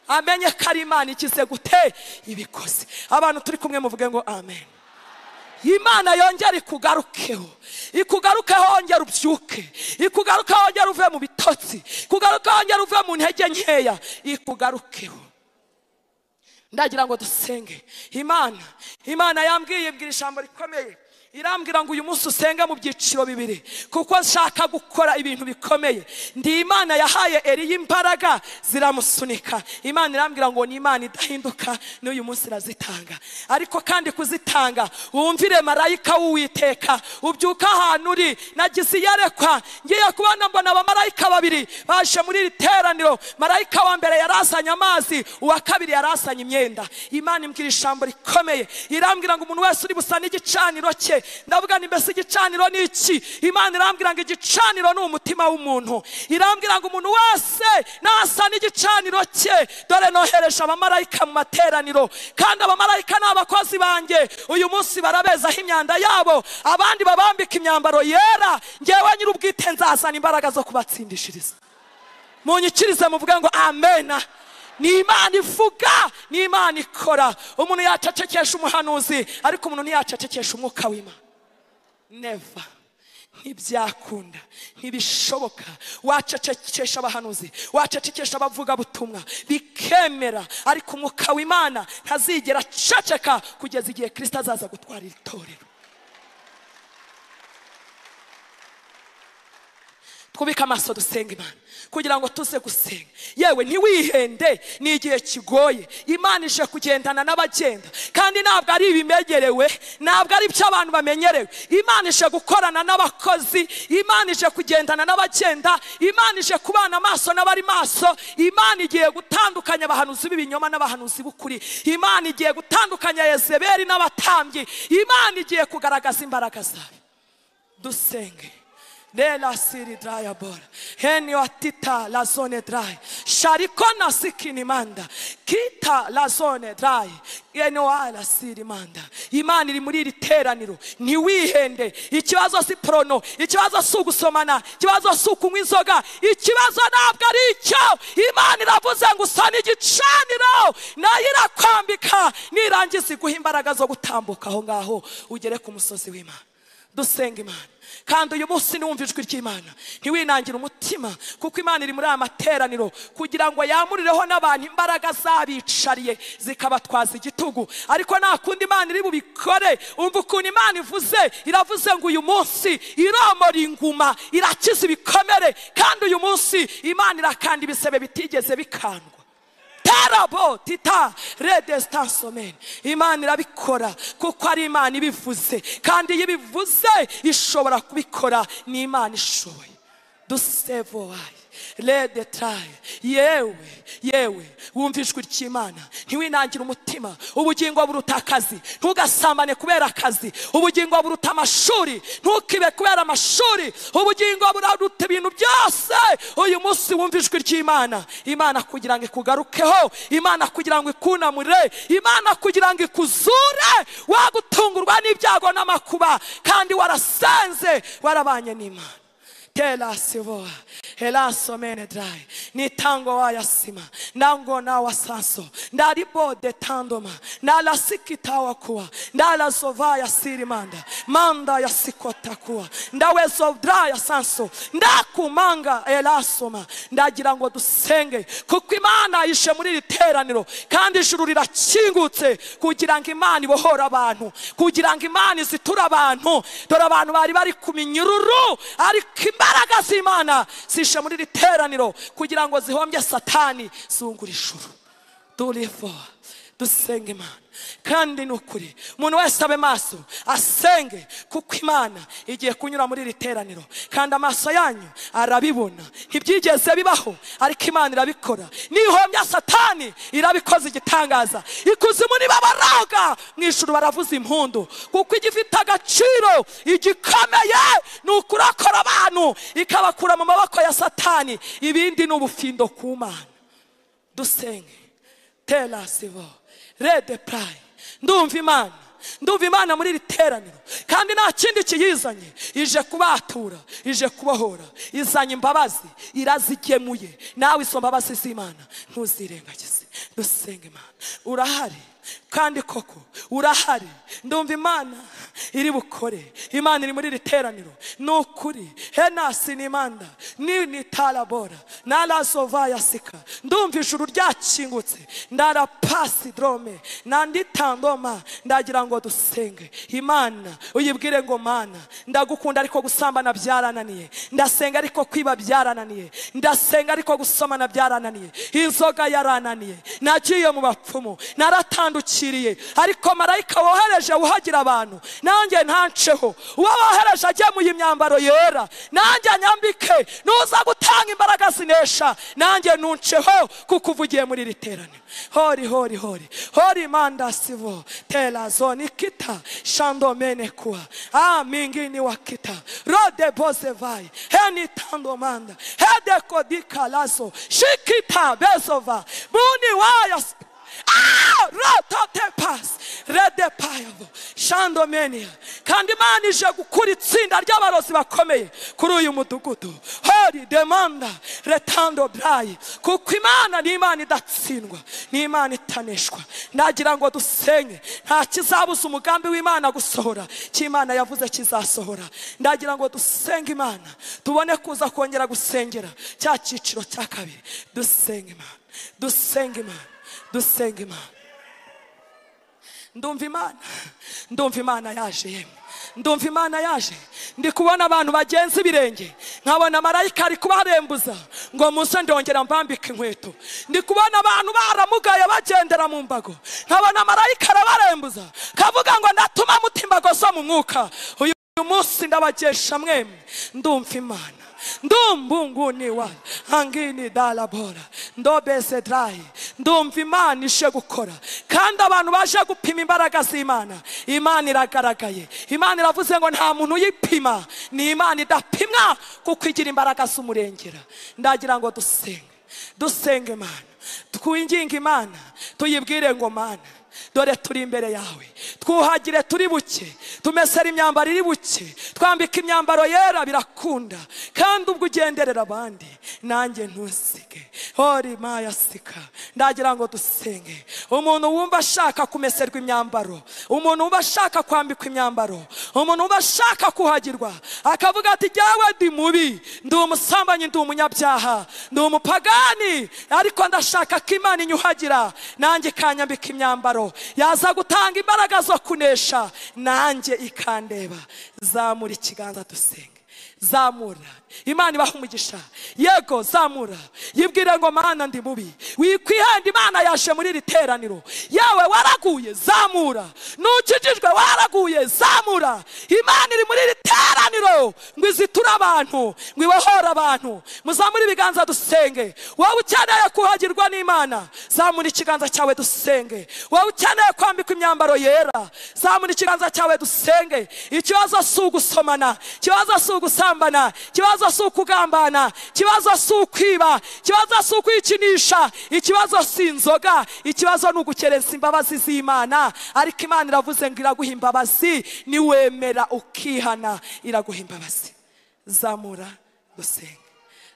amenye ko ari imana ikize gute ibikoze abantu turi kumwe muvuge ngo amen imana yongere ikugarukeho ikugarukeho wongere ubyuke ikugarukeho wongere uve mu bitotsi ikugarukeho wongere uve mu ntege nkeya ikugarukeho ndagira ngo dusenge imana imana yambwiye ibwira ijambo rikomeye irambwira ngo uyu munsi usenge mu byiciro bibiri kuko nshaka gukora ibintu bikomeye ndi imana yahaye eriya imbaraga ziramusunika imana irambwira ngo ni imana idahinduka n'uyu munsi irazitanga ariko kandi kuzitanga wumvire marayika w'uwiteka ubyuka ahantu uri nagize iyerekwa ngiye kubona mbona abamarayika babiri baje muri iri teraniro marayika wa mbere yari azanye amazi uwa kabiri yari azanye imyenda imana imbwira ijambo rikomeye irambwira ngo umuntu wese uri busane igicaniro cye ndavuga ni mbese igicaniro ni iki imana irambwira ngo igicaniro ni umutima w'umuntu irambwira ngo umuntu wese nasana igicaniro cye dore nohereje abamarayika mu materaniro kandi abamarayika ni abakozi banjye uyu munsi barabezaho imyanda yabo abandi babambika imyambaro yera ngewe nyir'ubwite nzazana imbaraga zo kubatsindishiriza munyikirize muvuge ngo amena ni imana ivuga ni imana ikora umuntu yacecekesha umuhanuzi ariko umuntu ntiyacecekesha umwuka w'imana neva ntibyakunda ntibishoboka wacecekesha abahanuzi wacecekesha abavugabutumwa bikemera ariko umwuka w'imana ntazigera aceceka kugeza igihe kirisita azaza gutwara iri torero twubike amaso dusenga imana kugira ngo tuze gusenga yewe ntiwihende ni igihe kigoye imana ije kugendana n'abagenda kandi ntabwo ari ibimenyerewe ntabwo ari ibyo abantu bamenyerewe imana ije gukorana n'abakozi imana ije kugendana n'abagenda imana ije kubana amaso n'abari maso imana igiye gutandukanya abahanuzi b'ibinyoma n'abahanuzi b'ukuri imana igiye gutandukanya yezeberi n'abatambyi imana igiye kugaragaza imbaraga zayo dusenge Nela siri draya bora. Henio atita la zone dry. Sharikona sikini manda. Kita la zone dry. Eno ala siri manda. Imana iri muri iri teraniro. Ntiwihende. Ikibazo si prono. Ikibazo si ugusomana. Ikibazo si ukunywa inzoga. Ikibazo ntabwo ari icyo. Imana iravuze ngo usane igicaniro. Nayo irakwambika. Nirangiza iguha imbaraga zo gutambuka aho ngaho. Ugere ku musozi w'Imana. dusenga imana kandi uyu munsi niwumva ijwi ry'imana ntiwinangire umutima kuko imana iri muri aya materaniro kugira ngo yamurireho n'abantu imbaraga zabicariye zikabatwaza igitugu ariko nta kundi imana iri bubikore umva ukuntu imana ivuze iravuze ngo uyu munsi iromora inguma irakiza ibikomere kandi uyu munsi imana irakanda ibisebe bitigeze bikandwa terabo tita redesitansomeni imana irabikora kuko ari imana ibivuze kandi iyo ibivuze ishobora kubikora ni imana ishoboye dusevowaye rede taye yewe yewe wumva ijwi ry'imana ntiwinangire umutima ubugingo buruta akazi ntugasambane kubera akazi ubugingo buruta amashuri ntukibe kubera amashuri ubugingo buraruta ibintu byose uyu munsi wumva ijwi ry'imana imana kugira ngo ikugarukeho imana kugira ngo ikunamure imana kugira ngo ikuzure wagutungurwa n'ibyago n'amakuba kandi warasenze warabanye n'imana tela sivoa helaso menedrai nitango wayasima nango na wasanso ndaribo detandoma nalasikitawa kuwa ndalazova yasirimanda manda yasikota kuwa ndawezovdra yasanso ndakumanga elasoma ndagira ngo dusenge kuko imana yishe muri iri teraniro kandi ijuru rirakingutse kugira ngo imana ibohore abantu kugira ngo imana iziture abantu dore abantu bari bari ku minyururu ariko imbaraga z'imana zishe muri iri teraniro kugira ngo zihombye satani zungura ijuru durivo dusenge imana kandi ni ukuri umuntu wese abe maso asenge kuko imana igiye kunyura muri iri teraniro kandi amaso yanyu arabibona ntibyigeze bibaho ariko imana irabikora nihombya satani irabikoze igitangaza ikuzimu niba baraga mu ijuru baravuza impundu kuko igifite agaciro igikomeye ni ukurakora abantu ikabakura mu maboko ya satani ibindi ni ubufindo ku mana dusenge tela sivo rede purayi ndumva imana ndumva imana muri iri teraniro kandi nta kindi kiyizanye ije kubatura ije kubahora izanye imbabazi irazigemuye nawe izo mbabazi z'imana ntuzirengagize dusenge imana urahari kandi koko urahari ndumva imana iri bukore imana iri muri iri teraniro ni ukuri henasi ni imanda ni ni tarabora narazova yasika ndumva ijuru ryakingutse ndarapasi dorome nanditandoma ndagira ngo dusenge imana uyibwire ngo mana ndagukunda ariko gusambana byarananiye ndasenga ariko kwiba byarananiye ndasenga ariko gusomana byarananiye inzoga yarananiye nagiye mu bapfumu naratandukanye utandukiriye ariko marayika wohereje wuhagira abantu nanjye ntanceho uwo wohereje agemuye imyambaro yera nanjye nyambike nuza gutanga imbaraga zinesha nanjye nunceho kuko uvugiye muri iri teraniro hori hori hori hori manda sivo tela zoni kita shandomene kuwa ah mingini wa kita rode bose vai heni tando manda hede kodika lazo shikita bezova muni waya shandomenia kandi imana ije gukura itsinda ry'abarozi bakomeye kuri uyu mudugudu hori demanda retando burayi kuko imana ni imana idatsindwa ni imana itaneshwa nagira ngo dusenye nta kizabuza umugambi w'imana gusohora cy'imana yavuze kizasohora ndagira ngo dusenge imana tubone kuza kongera gusengera cya cyiciro cya kabiri dusenge imana dusenge imana dusenge imana ndumva imana ndumva imana yaje yemwe ndumva imana yaje ndi kubona abantu bagenza ibirenge nkabona marayika ari kubarembuza ngo muze ndongera mbambike inkweto ndi kubona abantu baramugaye bagendera mu mbago nkabona marayika arabarembuza kavuga ngo ndatuma muta imbago zo mu mwuka uyu munsi ndabagesha mwemwe ndumva imana ndumbunguni wa angini dalabora ndobese drayi ndumva imana ishe gukora kandi abantu baje gupima imbaraga z'imana imana iragaragaye imana iravuze ngo nta muntu uyipima ni imana idapimwa kuko igira imbaraga z'umurengera ndagira ngo dusenge dusenge imana twinginge imana tuyibwire ngo mana dore turi imbere yawe twuhagire turi buke tumesere imyambaro iri buke twambika imyambaro yera birakunda kandi ubwo ugenderera abandi nanjye ntusige hori maya sika ndagira ngo dusenge umuntu wumva ashaka kumeserwa imyambaro umuntu wumva ashaka kwambikwa imyambaro umuntu wumva ashaka kuhagirwa akavuga ati jyawe ndi mubi ndi umusambanyi ndi umunyabyaha ndi umupagani ariko ndashaka ko imana inyuhagira nanjye ikanyambika imyambaro yaza gutanga imbaraga zo kunesha nanjye ikandeba zamura ikiganza dusenge zamura imana ibaha umugisha yego zamura yibwire ngo mana ndi mubi wikwihenda imana yaje muri iri teraniro yawe waraguye zamura ntukijijwe waraguye zamura imana iri muri iri teraniro ngo iziture abantu ngo ibohore abantu muzamure ibiganza dusenge wowe ukeneye kuhagirwa n'imana zamura ikiganza cyawe dusenge wowe ukeneye kwambikwa imyambaro yera zamura ikiganza cyawe dusenge ikibazo si ugusomana ikibazo si ugusambana ikibazo si ukugambana ikibazo si ukwiba ikibazo si ukwikinisha ikibazo si inzoga ikibazo ni ugukerensa imbabazi z'imana ariko imana iravuze ngo iraguha imbabazi niwemera ukihana iraguha imbabazi zamura dusenge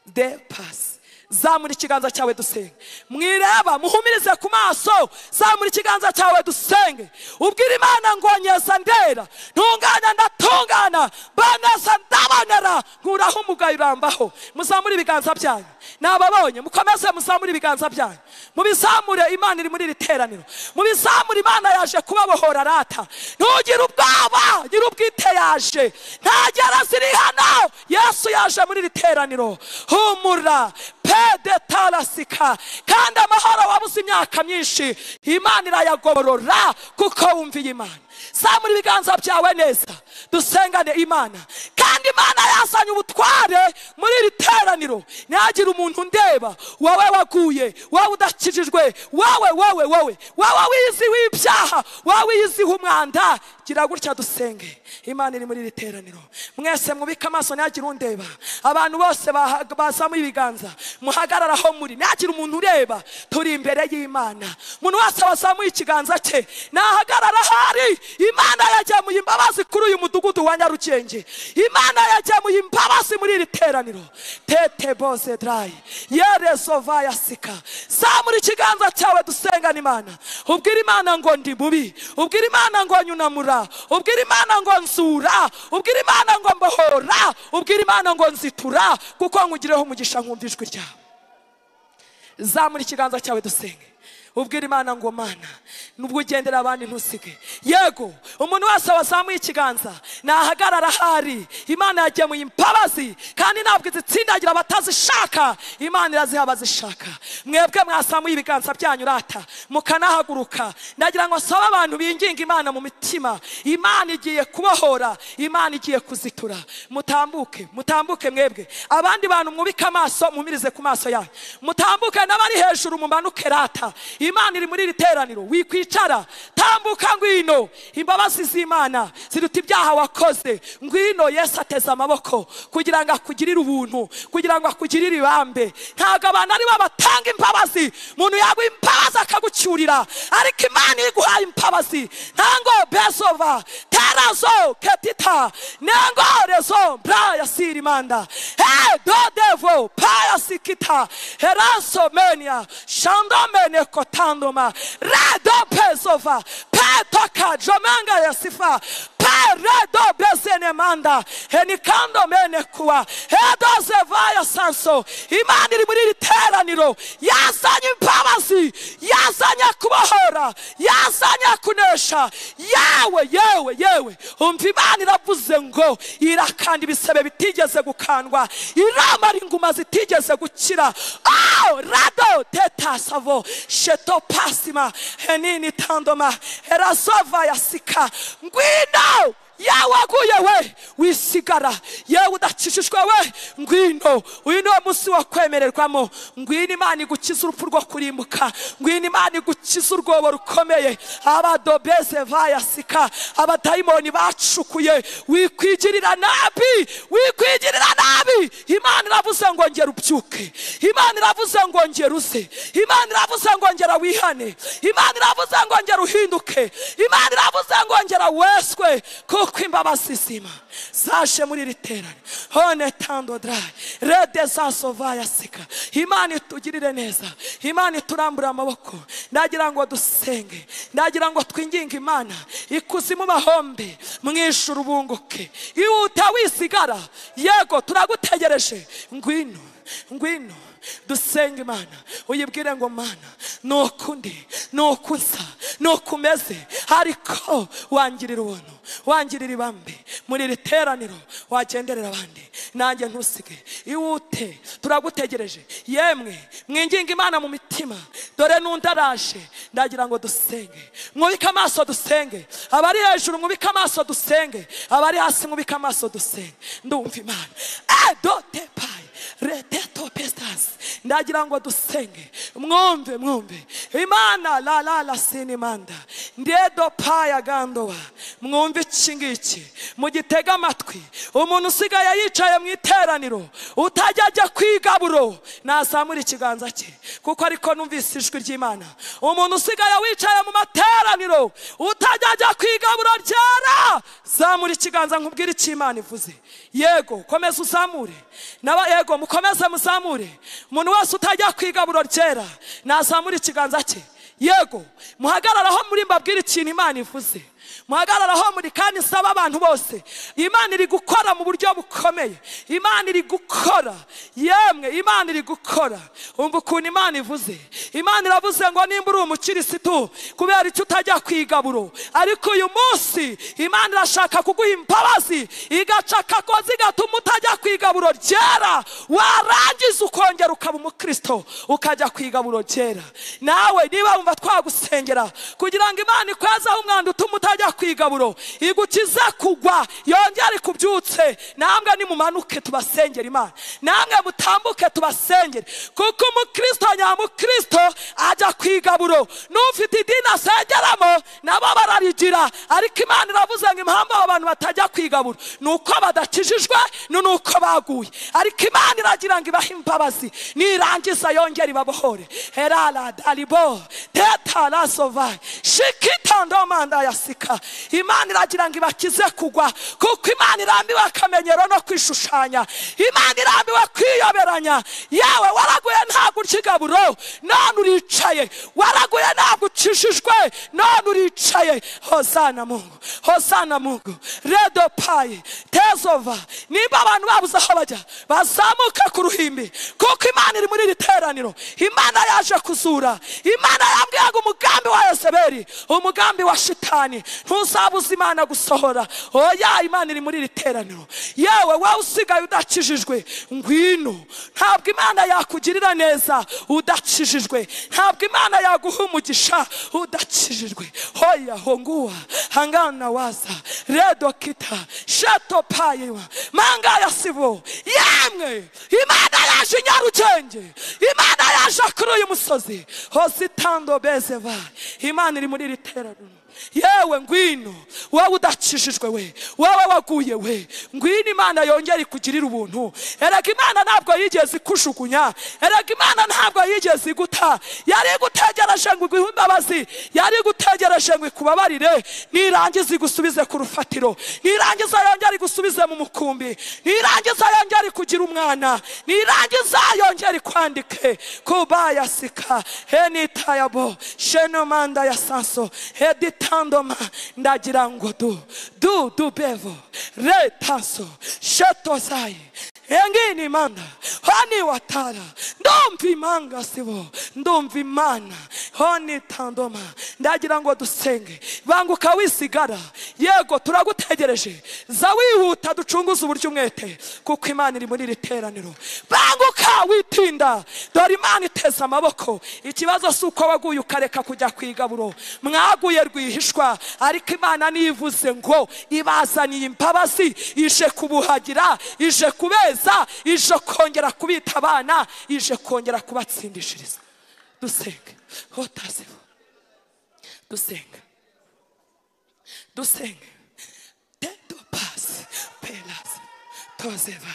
de pasi zamura ikiganza cyawe dusenge mwireba muhumirize ku maso zamura ikiganza cyawe dusenge ubwira imana ngo nyeza ndera ntungana ndatungana baneza ndabonera nkuraho umugayo urambaho muzamure ibiganza byanyu nababonye mukomeze muzamure ibiganza byanyu mubizamure imana iri muri iri teraniro mubizamure imana yaje kubabohora rata ntugire ubwoba nyiri ubwite yaje ntagera ziri hano yesu yaje muri iri teraniro humura pede tarasika kandi amahoro wabuze imyaka myinshi imana irayagorora kuko wumviye imana zamura ibiganza byawe neza dusengane imana kandi imana yazanye ubutware muri iri teraniro ntihagire umuntu undeba wowe waguye wowe udakijijwe wowe wowe wowe wowe wiziwe ibyaha wowe wiziwe umwanda gira gutya dusenge imana iri muri iri teraniro mwese mwubike amaso ntihagire undeba abantu bose baha- bazamuye ibiganza muhagarara aho muri ntihagire umuntu ureba turi imbere y'imana umuntu wese wazamuye ikiganza cye nahagarara ahari imana yagemuye imbabazi kuri uyu mudugudu wa nyarugenge imana yagemuye imbabazi muri iri teraniro tete bose darayi yeresova yasika zamura ikiganza cyawe dusengana imana ubwira imana ngo ndi mubi ubwira imana ngo nyunamura ubwira imana ngo nzura ubwira imana ngo mbohora ubwira imana ngo nzitura kuko nkugireho umugisha nkumva ijwi ryawe zamura ikiganza cyawe dusenge ubwira imana ngo mana nubwo ugendera abandi ntusige yego umuntu wese wazamuye ikiganza nahagarara ahari imana yagemuye imbabazi kandi ntabwo izitsindagira abatazishaka imana iraziha abazishaka mwebwe mwasamuye ibiganza byanyu rata mukanahaguruka ndagira ngo sabe abantu binginga imana mu mitima imana igiye kubohora imana igiye kuzitura mutambuke mutambuke mwebwe abandi bantu mwubike amaso mumirize ku maso yanyu mutambuke n'abari hejuru mumanuke rata imana iri muri iri teraniro wikwicara tambuka ngwino imbabazi z'imana ziruta ibyaha wakoze ngwino yesu ateze amaboko kugira ngo akugirire ubuntu kugira ngo akugirire ibambe ntabwo abantu ari bo batanga imbabazi umuntu yaguha imbabazi akagucyurira ariko imana iyo iguhaye imbabazi ntango bezova terazo ketita nengo rezo bra yasirimanda he do devo paya sikita heraso menia shandomene kotandoma redo pesova petoka jomanga yasifa peredo bezenemanda henikando mene kuwa hedo zevaya sanso imana iri muri iri teraniro yazanye imbabazi yazanye kubohora yazanye kunesha yewe yewe yewe umva imana iravuze ngo irakanda ibisebe bitigeze gukandwa iramara inguma zitigeze gukira oh, rado tetasavo sheto pasima henini tandoma erazova yasika ngwino yawe waguye we wisigara yewe udakijijwe we ngwino uyu niwo munsi wo kwemererwamo ngwino imana igukize urupfu rwo kurimbuka ngwino imana igukize urwobo rukomeye abadobeze bayasika abadayimoni bacukuye wikwigirira nabi wikwigirira nabi imana iravuze ngo ngera ubyuke imana iravuze ngo ngera uze imana iravuze ngo ngera wihane imana iravuze ngo ngera uhinduke imana iravuze ngo ngera weswe kuko imbabazi zizima zaje muri iri terane hone tandodrayi rede zasova yasika imana itugirire neza imana iturambure amaboko ndagira ngo dusenge ndagira ngo twinginge imana ikuzimu bahombe mwishyura ubunguke ihuta wisigara yego turagutegereje ngwino ngwino dusenge imana uyibwire ngo mana ni ukundi ni ukunsa ni ukumeze ariko wangirira ubuntu wangirira ibambe muri iri teraniro wagenderera abandi nanjye ntusige iwute turagutegereje yemwe mwinginga imana mu mitima dore n'undi araje ndagira ngo dusenge mwubike amaso dusenge abari hejuru mwubike amaso dusenge abari hasi mwubike amaso dusenge ndumva imana adote payi reteto pesitasi ndagira ngo dusenge mwumve mwumve imana la la la sinimanda ndedo paya gandowa mwumve iki ngiki mugitege amatwi umuntu usigaye yicaye mu iteraniro utajya ajya kwigaburo nazamura ikiganza cye kuko ariko numvise ijwi ry'imana umuntu usigaye wicaye mu materaniro utajya ajya kwigaburo ryera zamura ikiganza nkubwire icyo imana ivuze yego komeza uzamure naba yego mukomeze muzamure umuntu wese utajya kwigaburo ryera nazamura ikiganza cye yego muhagararaho muri mbabwire ikintu imana ivuze muhagararaho muri kandi isaba abantu bose imana iri gukora mu buryo bukomeye imana iri gukora yemwe imana iri gukora umva ukuntu imana ivuze imana iravuze ngo nimba uri umukirisitu kubera icyo utajya kwigaburo ariko uyu munsi imana irashaka kuguha imbabazi igaca akagozi gatuma utajya kwigaburo ryera warangiza ukongera ukaba umukristo ukajya kwigaburo ryera nawe niba wumva twagusengera kugira ngo imana ikwezeho umwanda utuma utajya kwigaburo igukize kugwa yongere kubyutse namwe nimumanuke tubasengera imana namwe mutambuke tubasengere kuko umukristo nyamukristo ajya kwigaburo n'ufite idini asengeramo nabo bararigira ariko imana iravuze ngo impamvu abo bantu batajya kwigaburo ni uko badakijijwe ni uko baguye ariko imana iragira ngo ibahe imbabazi nirangiza yongere ibabohore herara daribo teta rasovayi shikitandomanda yasi kwandika imana iragira ngo ibakize kugwa kuko imana irambiwe akamenyero no kwishushanya imana irambiwe kwiyoberanya yawe waraguye ntabwo ukigaburo none uricaye waraguye ntabwo ukijijwe none uricaye hosana mungu hosana mungu redo payi tezova nimba abantu babuze aho bajya bazamuke ku ruhimbi kuko imana iri muri iri teraniro imana yaje kuzura imana yambwiye ngo umugambi wa yezebeli umugambi wa shitani ntuzabuze imana gusohora oya imana iri muri iri teraniro yewe wowe usigaye udakijijwe ngwino ntabwo imana yakugirira neza udakijijwe ntabwo imana yaguha umugisha udakijijwe hoya honguwa hangana waza redo kita shato payewa manga ya sibo yemwe imana yaje nyarugenge imana yaje kuri uyu musozi hose itando bezeva imana iri muri iri teraniro yewe ngwino wowe udakijijwe we wowe waguye we ngwino imana yongera ikugirira ubuntu erega imana ntabwo yigeze ikujugunya erega imana ntabwo yigeze iguta yari igutegereje ngo iguhe imbabazi yari igutegereje ngo ikubabarire nirangiza igusubize ku rufatiro nirangiza yongera igusubize mu mukumbi nirangiza yongera ikugira umwana nirangiza yongera ikwandike kubayasika henitayabo shenomanda ya sanso hedita tandoma ndagira ngo du du du bevo re taso sheto sai engini mana hani watara ndumva imanga sibo ndumva imana honi tandoma ndagira ngo dusenge banguka wisigara yego turagutegereje za wihuta ducunguze uburyo umwete kuko imana iri muri iri teraniro banguka ntawitinda dore imana iteze amaboko ikibazo si uko waguye ukareka kujya ku igaburo mwaguye rwihishwa ariko imana niyo ivuze ngo ibazaniye imbabazi ije kubuhagira ije kubeza ije kongera kubita abana ije kongera kubatsindishiriza dusenge hotasifu dusenge dusenge tendo pasi pelasi tozeva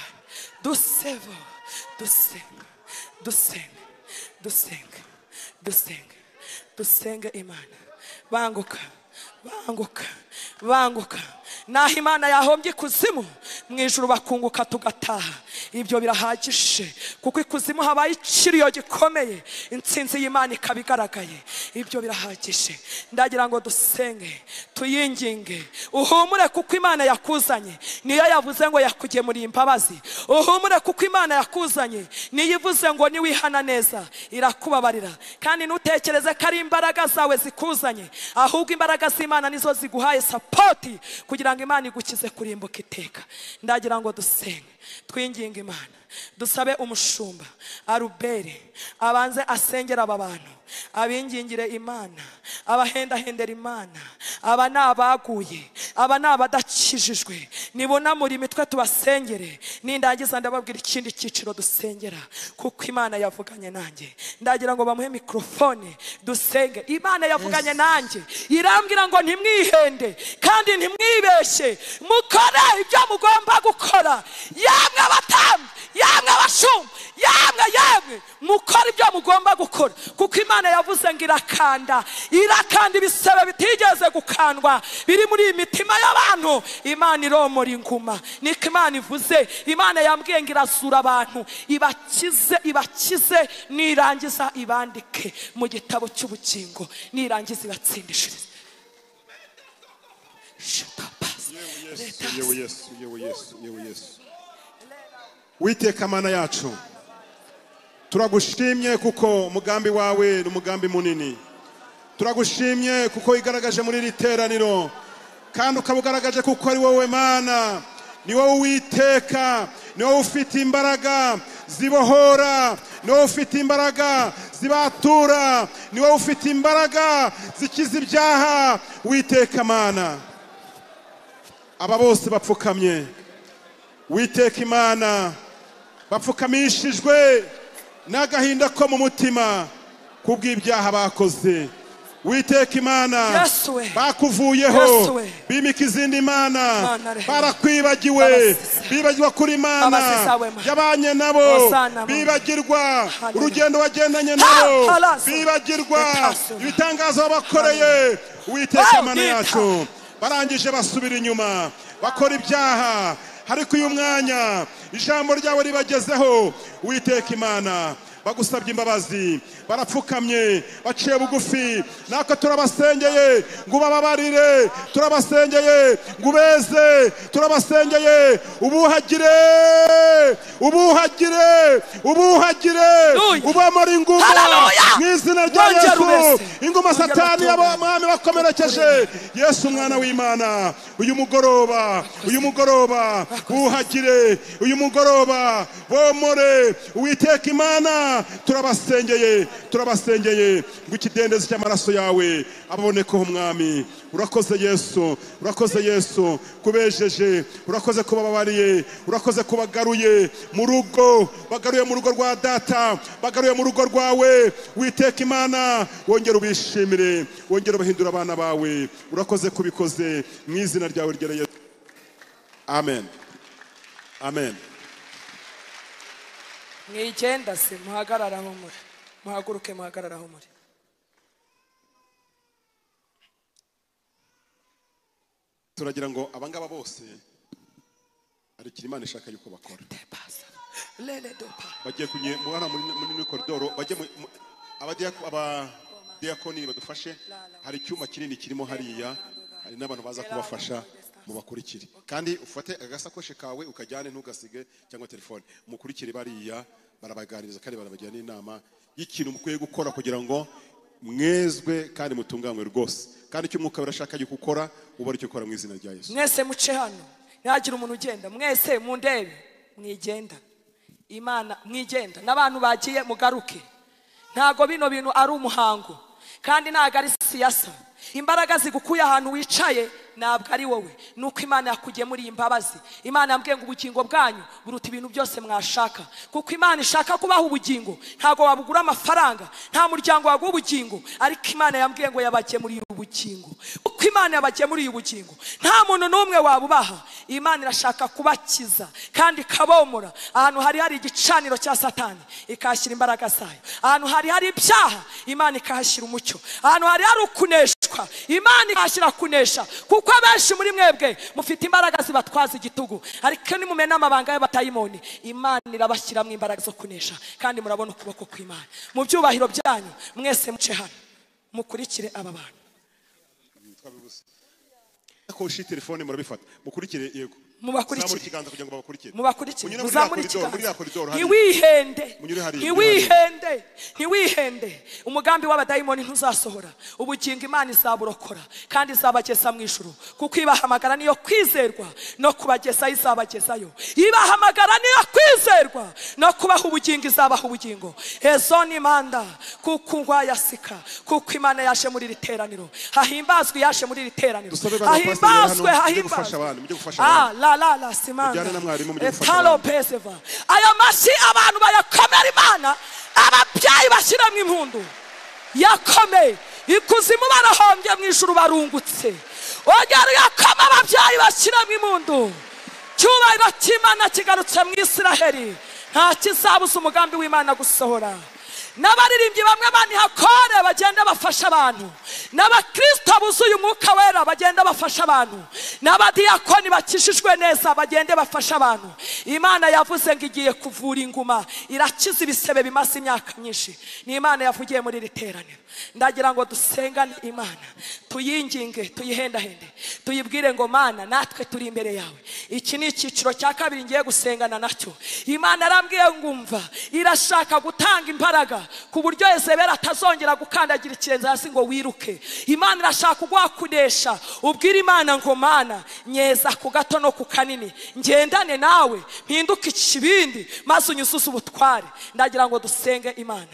dusevo dusenga dusenga dusenga dusenga dusenga imana banguka banguka banguka naho imana yahombye ikuzimu mu ijuru bakunguka tugataha ibyo birahagije kuko ikuzimu habaye ikiriyo gikomeye insinzi y'imana ikaba igaragaye ibyo birahagije ndagira ngo dusenge tuyinginge uhumure kuko imana yakuzanye niyo yavuze ngo yakugemuriye imbabazi uhumure kuko imana yakuzanye niyo ivuze ngo niwihana neza irakubabarira kandi ntutekereze ko ari imbaraga zawe zikuzanye ahubwo imbaraga z'imana nizo ziguhaye sapoti kugira ngo imana igukize kurimbuka iteka ndagira ngo dusenge twinginge imana dusabe umushumba aruberi abanze asengera aba bantu abingingire imana abahendahendera imana aba ni abaguye aba ni abadakijijwe nibonamura imitwe tubasengere nindangiza ndababwira ikindi cyiciro dusengera kuko imana yavuganye nanjye ndagira ngo bamuhe mikorofone dusenge imana yavuganye nanjye irambwira ngo ntimwihende kandi ntimwibeshye mukore ibyo mugomba gukora yamwe abatambyi yamwe abashumba yamwe yamwe mukora ibyo mugomba gukora kuko imana yavuze ngo irakanda irakanda ibisebe bitigeze gukandwa biri muri iyi mitima y'abantu imana iromora inguma niko imana ivuze imana yambwiye ngo irazura abantu ibakize ibakize nirangiza ibandike mu gitabo cy'ubugingo nirangiza ibatsindishirize Shutapasi. yewe yesu yewe yesu yewe yesu witeka mana yacu turagushimye kuko umugambi wawe ni umugambi munini turagushimye kuko wigaragaje muri iri teraniro kandi ukaba ugaragaje kuko ari wowe mana ni wowe witeka ni wowe ufite imbaraga zibohora ni wowe ufite imbaraga zibatura ni wowe ufite imbaraga zikiza ibyaha witeka mana aba bose bapfukamye witeka imana bapfukamishijwe n'agahinda ko mu mutima kubw'ibyaha bakoze witeka imana Yesu we. Yesu bakuvuyeho we. bimika izindi mana Mana rehema. barakwibagiwe Babasize. bibagirwa kuri Babasize mana awe, Mana. yabanye nabo Hosana, Mana. bibagirwa Hallelujah. urugendo wagendanye nabo halasu. bibagirwa Etasu. ibitangazo wabakoreye witeka Oh, mana Dita. yacu barangije basubira inyuma bakora ibyaha ariko uyu mwanya ijambo ryawe ribagezeho witeka imana bagusabye imbabazi barapfukamye baciye bugufi natwe turabasengeye ngo ubababarire turabasengeye ngo ubeze turabasengeye ubuhagire ubuhagire ubuhagire Hallelujah. ubamara inguma Hallelujah. mu izina rya Wongera yesu ubese. inguma Wongera satani ubatungane. yabo mwami bakomerekeje yesu umwana w'imana uyu mugoroba uyu mugoroba buhagire uyu mugoroba bomore uwiteka imana turabasengeye turabasengeye ngo ikidendezi cy'amaraso yawe ababonekeho umwami urakoze yesu urakoze yesu kubejeje urakoze kubababariye urakoze kubagaruye mu rugo bagaruye mu rugo rwa data bagaruye mu rugo rwawe witeka imana wongera ubishimire wongera ubahindura abana bawe urakoze kubikoze mu izina ryawe ryereye amen amen mwigenda se muhagarare aho muri muhaguruke muhagarare aho muri turagira ngo abangaba bose hari ikintu imana ishaka yuko bakora Tebasa. lele dopa bagiye kunye mubana muri muri koridoro bajye mu- mu- abadiyak- abadiyakoni badufashe hari icyuma kinini kirimo hariya hari n'abantu baza kubafasha mubakurikire kandi ufate agasakoshi kawe ukajyane ntugasige cyangwa telefone mukurikire bariya barabaganiriza kandi barabagira n'inama y'ikintu mukwiye gukora kugira ngo mwezwe kandi mutunganywe rwose kandi icyo umwuka birashaka yuko ukora uba aricyo ukora mu izina rya yesu mwese muce hano ntihagire umuntu ugenda mwese mundebe mwigenda imana mwigenda n'abantu bagiye mugaruke ntabwo bino bintu ari umuhango kandi ntabwo ari siyasa imbaraga zigukuye ahantu wicaye ntabwo ari wowe ni uko imana yakugiye muri iyi mbabazi imana yambwiye ngo ubugingo bwanyu buruta ibintu byose mwashaka kuko imana ishaka kubaha ubugingo ntabwo wabugura amafaranga nta muryango waguha ubugingo ariko imana yambwiye ngo yabagemuriye ubugingo kuko imana yabagemuriye ubugingo nta muntu n'umwe wabubaha imana irashaka kubakiza kandi ikabomora ahantu hari hari igicaniro cya satani ikahashyira imbaraga zayo ahantu hari hari ibyaha imana ikahashyira umucyo ahantu hari hari ukuneshwa imana ikahashyira kunesha kuko abenshi muri mwebwe mufite imbaraga zibatwaza igitugu ariko nimumena amabanga y'abatayimoni imana irabashyiramo imbaraga zo kunesha kandi murabona ukuboko kw'imana mu byubahiro byanyu mwese muce hano mukurikire aba bantu ko ushyira telefone murabifata mukurikire yego Mubakurikire. Zamura ikiganza kugira ngo babakurikire mubakurikire Munyure muri ya muzamure koridoro, muri ya koridoro ikiganza hariya. ntiwihende Munyure hariya, ntiwihende ntiwihende umugambi w'abadayimoni ntuzasohora ubugingo imana izaburokora kandi izabageza mu ijuru kuko ibahamagara niyo kwizerwa no kubagezayo izabagezayo ibahamagara niyo kwizerwa no kubaha ubugingo izabaha ubugingo ezo ni manda kuko ungwa yasika kuko imana yaje muri iri teraniro hahimbazwe yaje muri iri teraniro Dusabe bana pasiteri bari hano, hahimbazwe mujye gufasha abantu, mujye hahimbazwe gufasha abantu. Ah, la la la simanga Mujyane na mwarimu mujye gufasha etalo abantu. peseva aya mashyi abantu bayakomera imana ababyeyi bashyiramo impundu yakomeye ikuzimu barahombye mu ijuru barungutse ongera uyakoma ababyeyi bashyiramo impundu cyubahiro cy'imana kigarutse mu isiraheli nta kizabuza umugambi w'imana gusohora n'abaririmbyi bamwe baniha kore bagenda bafasha abantu n'abakristo buzuye umwuka wera bagenda bafasha abantu n'abadiyakoni bakishijwe neza bagende bafasha abantu imana yavuze ngo igiye kuvura inguma irakiza ibisebe bimaze imyaka myinshi ni imana yavugiye muri iri teraniro ndagira ngo dusengane imana tuyinginge tuyihendahende tuyibwire ngo mana natwe turi imbere yawe iki ni icyiciro cya kabiri ngiye gusengana nacyo imana arambwiye ngumva irashaka gutanga imbaraga ku buryo ezebera atazongera gukandagira ikirenze hasi ngo wiruke imana irashaka uguha kunesha ubwire imana ngo mana nyeza ku gato no ku kanini ngendane nawe mpinduke ikibindi maze unyuzuze ubutware ndagira ngo dusenge imana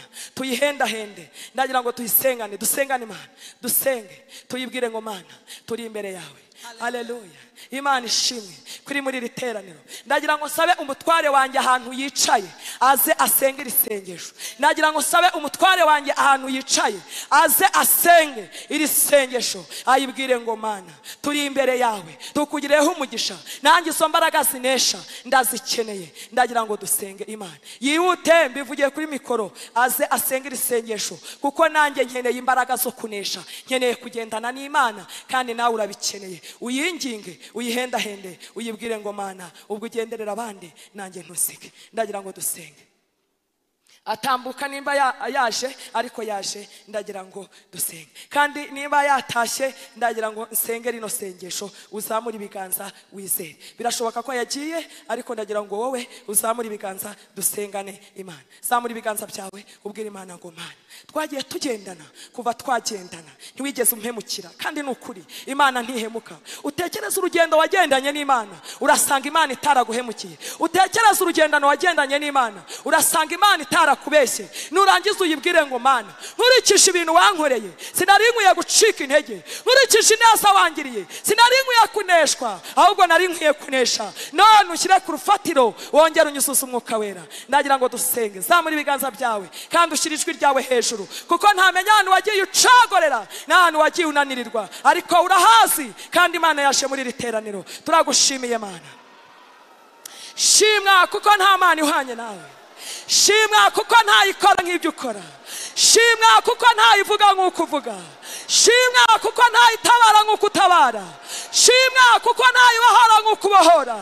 tuyihendahende ndagira ngo tuyisengane dusengane imana dusenge tuyibwire ngo mana turi imbere yawe Haleluya. Imana ishimwe kuri muri iri teraniro. Ndagira ngo sabe umutware wanjye ahantu yicaye aze asenge iri sengesho. Ndagira ngo sabe umutware wanjye ahantu yicaye aze asenge iri sengesho. Ayibwire ngo mana turi imbere yawe tukugireho umugisha nanjye izo mbaraga zinesha ndazikeneye. Ndagira ngo dusenge Imana. Yihute mbivugiye kuri mikoro aze asenge iri sengesho kuko nanjye nkeneye imbaraga zo kunesha. Nkeneye kugendana n'Imana kandi nawe urabikeneye. Uyinginge, uyihendahende, uyibwire ngo mana ubwo ugenderera abandi nanjye ntusige. Ndagira ngo dusenge. atambuka nimba ya- yaje ariko yaje ndagira ngo dusenge kandi nimba yatashye ndagira ngo nsenge rino sengesho uzamure ibiganza wizere birashoboka ko yagiye ariko ndagira ngo wowe uzamure ibiganza dusengane imana zamura ibiganza byawe ubwire imana ngo mana twagiye tugendana kuva twagendana ntiwigeze umpemukira kandi ni ukuri imana ntihemuka utekereze urugendo wagendanye n'imana urasanga imana itaraguhemukiye utekereze urugendano wagendanye n'imana urasanga imana itarakubeshye nurangiza uyibwire ngo mana nkurikije ibintu wankoreye sinari nkwiye gucika intege nkurikije ineza wangiriye sinari nkwiye kuneshwa ahubwo nari nkwiye kunesha none ushyire ku rufatiro wongere unyuzuze umwuka wera ndagira ngo dusenge zamura ibiganza byawe kandi ushyire ijwi ryawe hejuru kuko ntamenya ahantu wagiye ucagorera n'ahantu wagiye unanirirwa ariko urahazi kandi imana yaje muri iri teraniro turagushimiye mana shimwa kuko nta mana ihwanye nawe shimwa kuko ntayikora nk'ibyo ukora shimwa kuko ntayivuga nk'uko uvuga shimwa kuko ntayitabara nk'uko utabara shimwa kuko ntayibohora nk'uko ubohora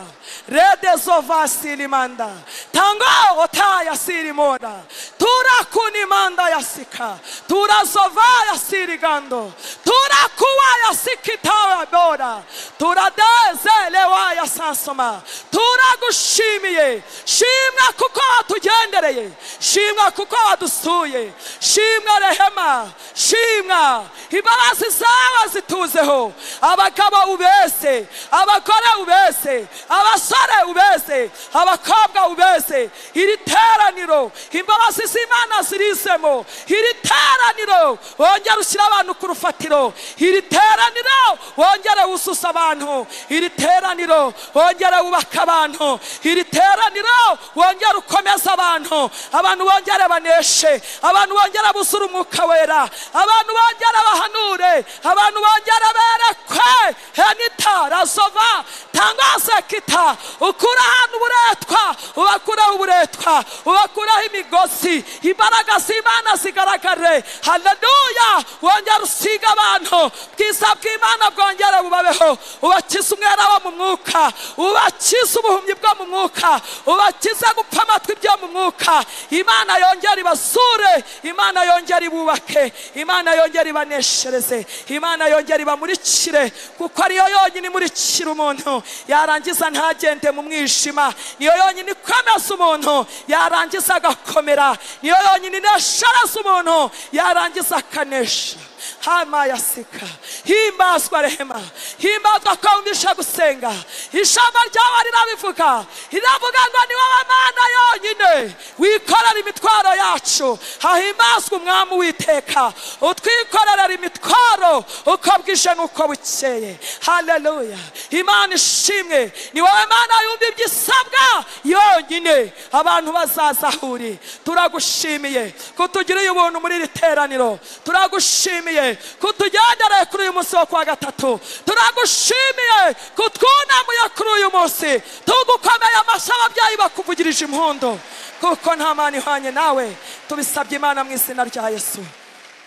rede zova sirimanda tanga otaya sirimona turakunimanda yasika turazova yasirigando turakuwa yasikitabora turadezelewa yasansoma turagushimiye shimwa kuko watugendereye duherereye shimwa kuko wadusuye shimwa rehema shimwa imbabazi zawe zituzeho abagabo ubese abagore ubese abasore ubese abakobwa ubese iri teraniro imbabazi z'imana zirisemo iri teraniro wongere ushyire abantu ku rufatiro iri teraniro wongere wususe abantu iri teraniro wongere wubake abantu iri teraniro wongere ukomeze abantu abantu bongere baneshe abantu bongere busure umwuka wera abantu bongere bahanure abantu bongere berekwe henita razova tangwa sekita ukura ahantu uburetwa ubakuraho uburetwa ubakuraho imigozi imbaraga z'imana zigaragare haleluya wongere usiga abantu bwiza bw'imana bwongere bubabeho ubakize umwera wo mu mwuka ubakize ubuhumyi bwo mu mwuka ubakize gupfa amatwi byo mu mwuka imana yongere ibasure imana yongere ibubake imana yongere ibaneshereze imana yongere ibamurikire kuko ariyo yonyine imurikira umuntu yarangiza ntagende mu mwijima niyo yonyine ikomeza umuntu yarangiza agakomera niyo yonyine ineshereza umuntu yarangiza akanesha hama yasika himbazwa rehema himbazwa ko wumvisha gusenga ijambo ryawe rirabivuga riravuga ngo ni wowe mana yonyine wikorera imitwaro yacu hahimbazwa umwami uwiteka utwikorerera imitwaro uko bwije n'uko bukeye haleluya imana ishimwe ni wowe mana yumva ibyisabwa yonyine abantu bazaza aho uri turagushimiye kutugiriye ubuntu muri iri teraniro turagushimiye turagushimiye kutugendereye kuri uyu munsi wo kuwa gatatu turagushimiye kutwunamuye kuri uyu munsi tugukomeye amashyi ababyeyi bakuvugirije impundu kuko nta mana ihwanye nawe tubisabye imana mu izina rya yesu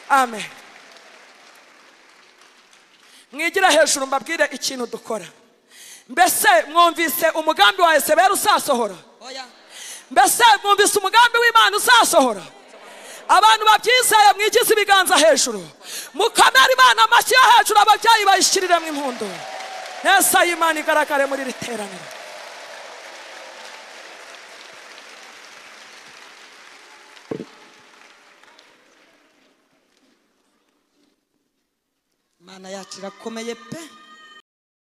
amen mwigire hejuru mbabwire ikintu dukora mbese mwumvise umugambi wa esebera uzasohora mbese mwumvise umugambi w'imana uzasohora abantu babyizeye mwigize ibiganza hejuru mukamera imana amashyi yo hejuru ababyeyi bayishyiriremo impundu neza y'imana igaragare muri iri teraniro imana yacu irakomeye pe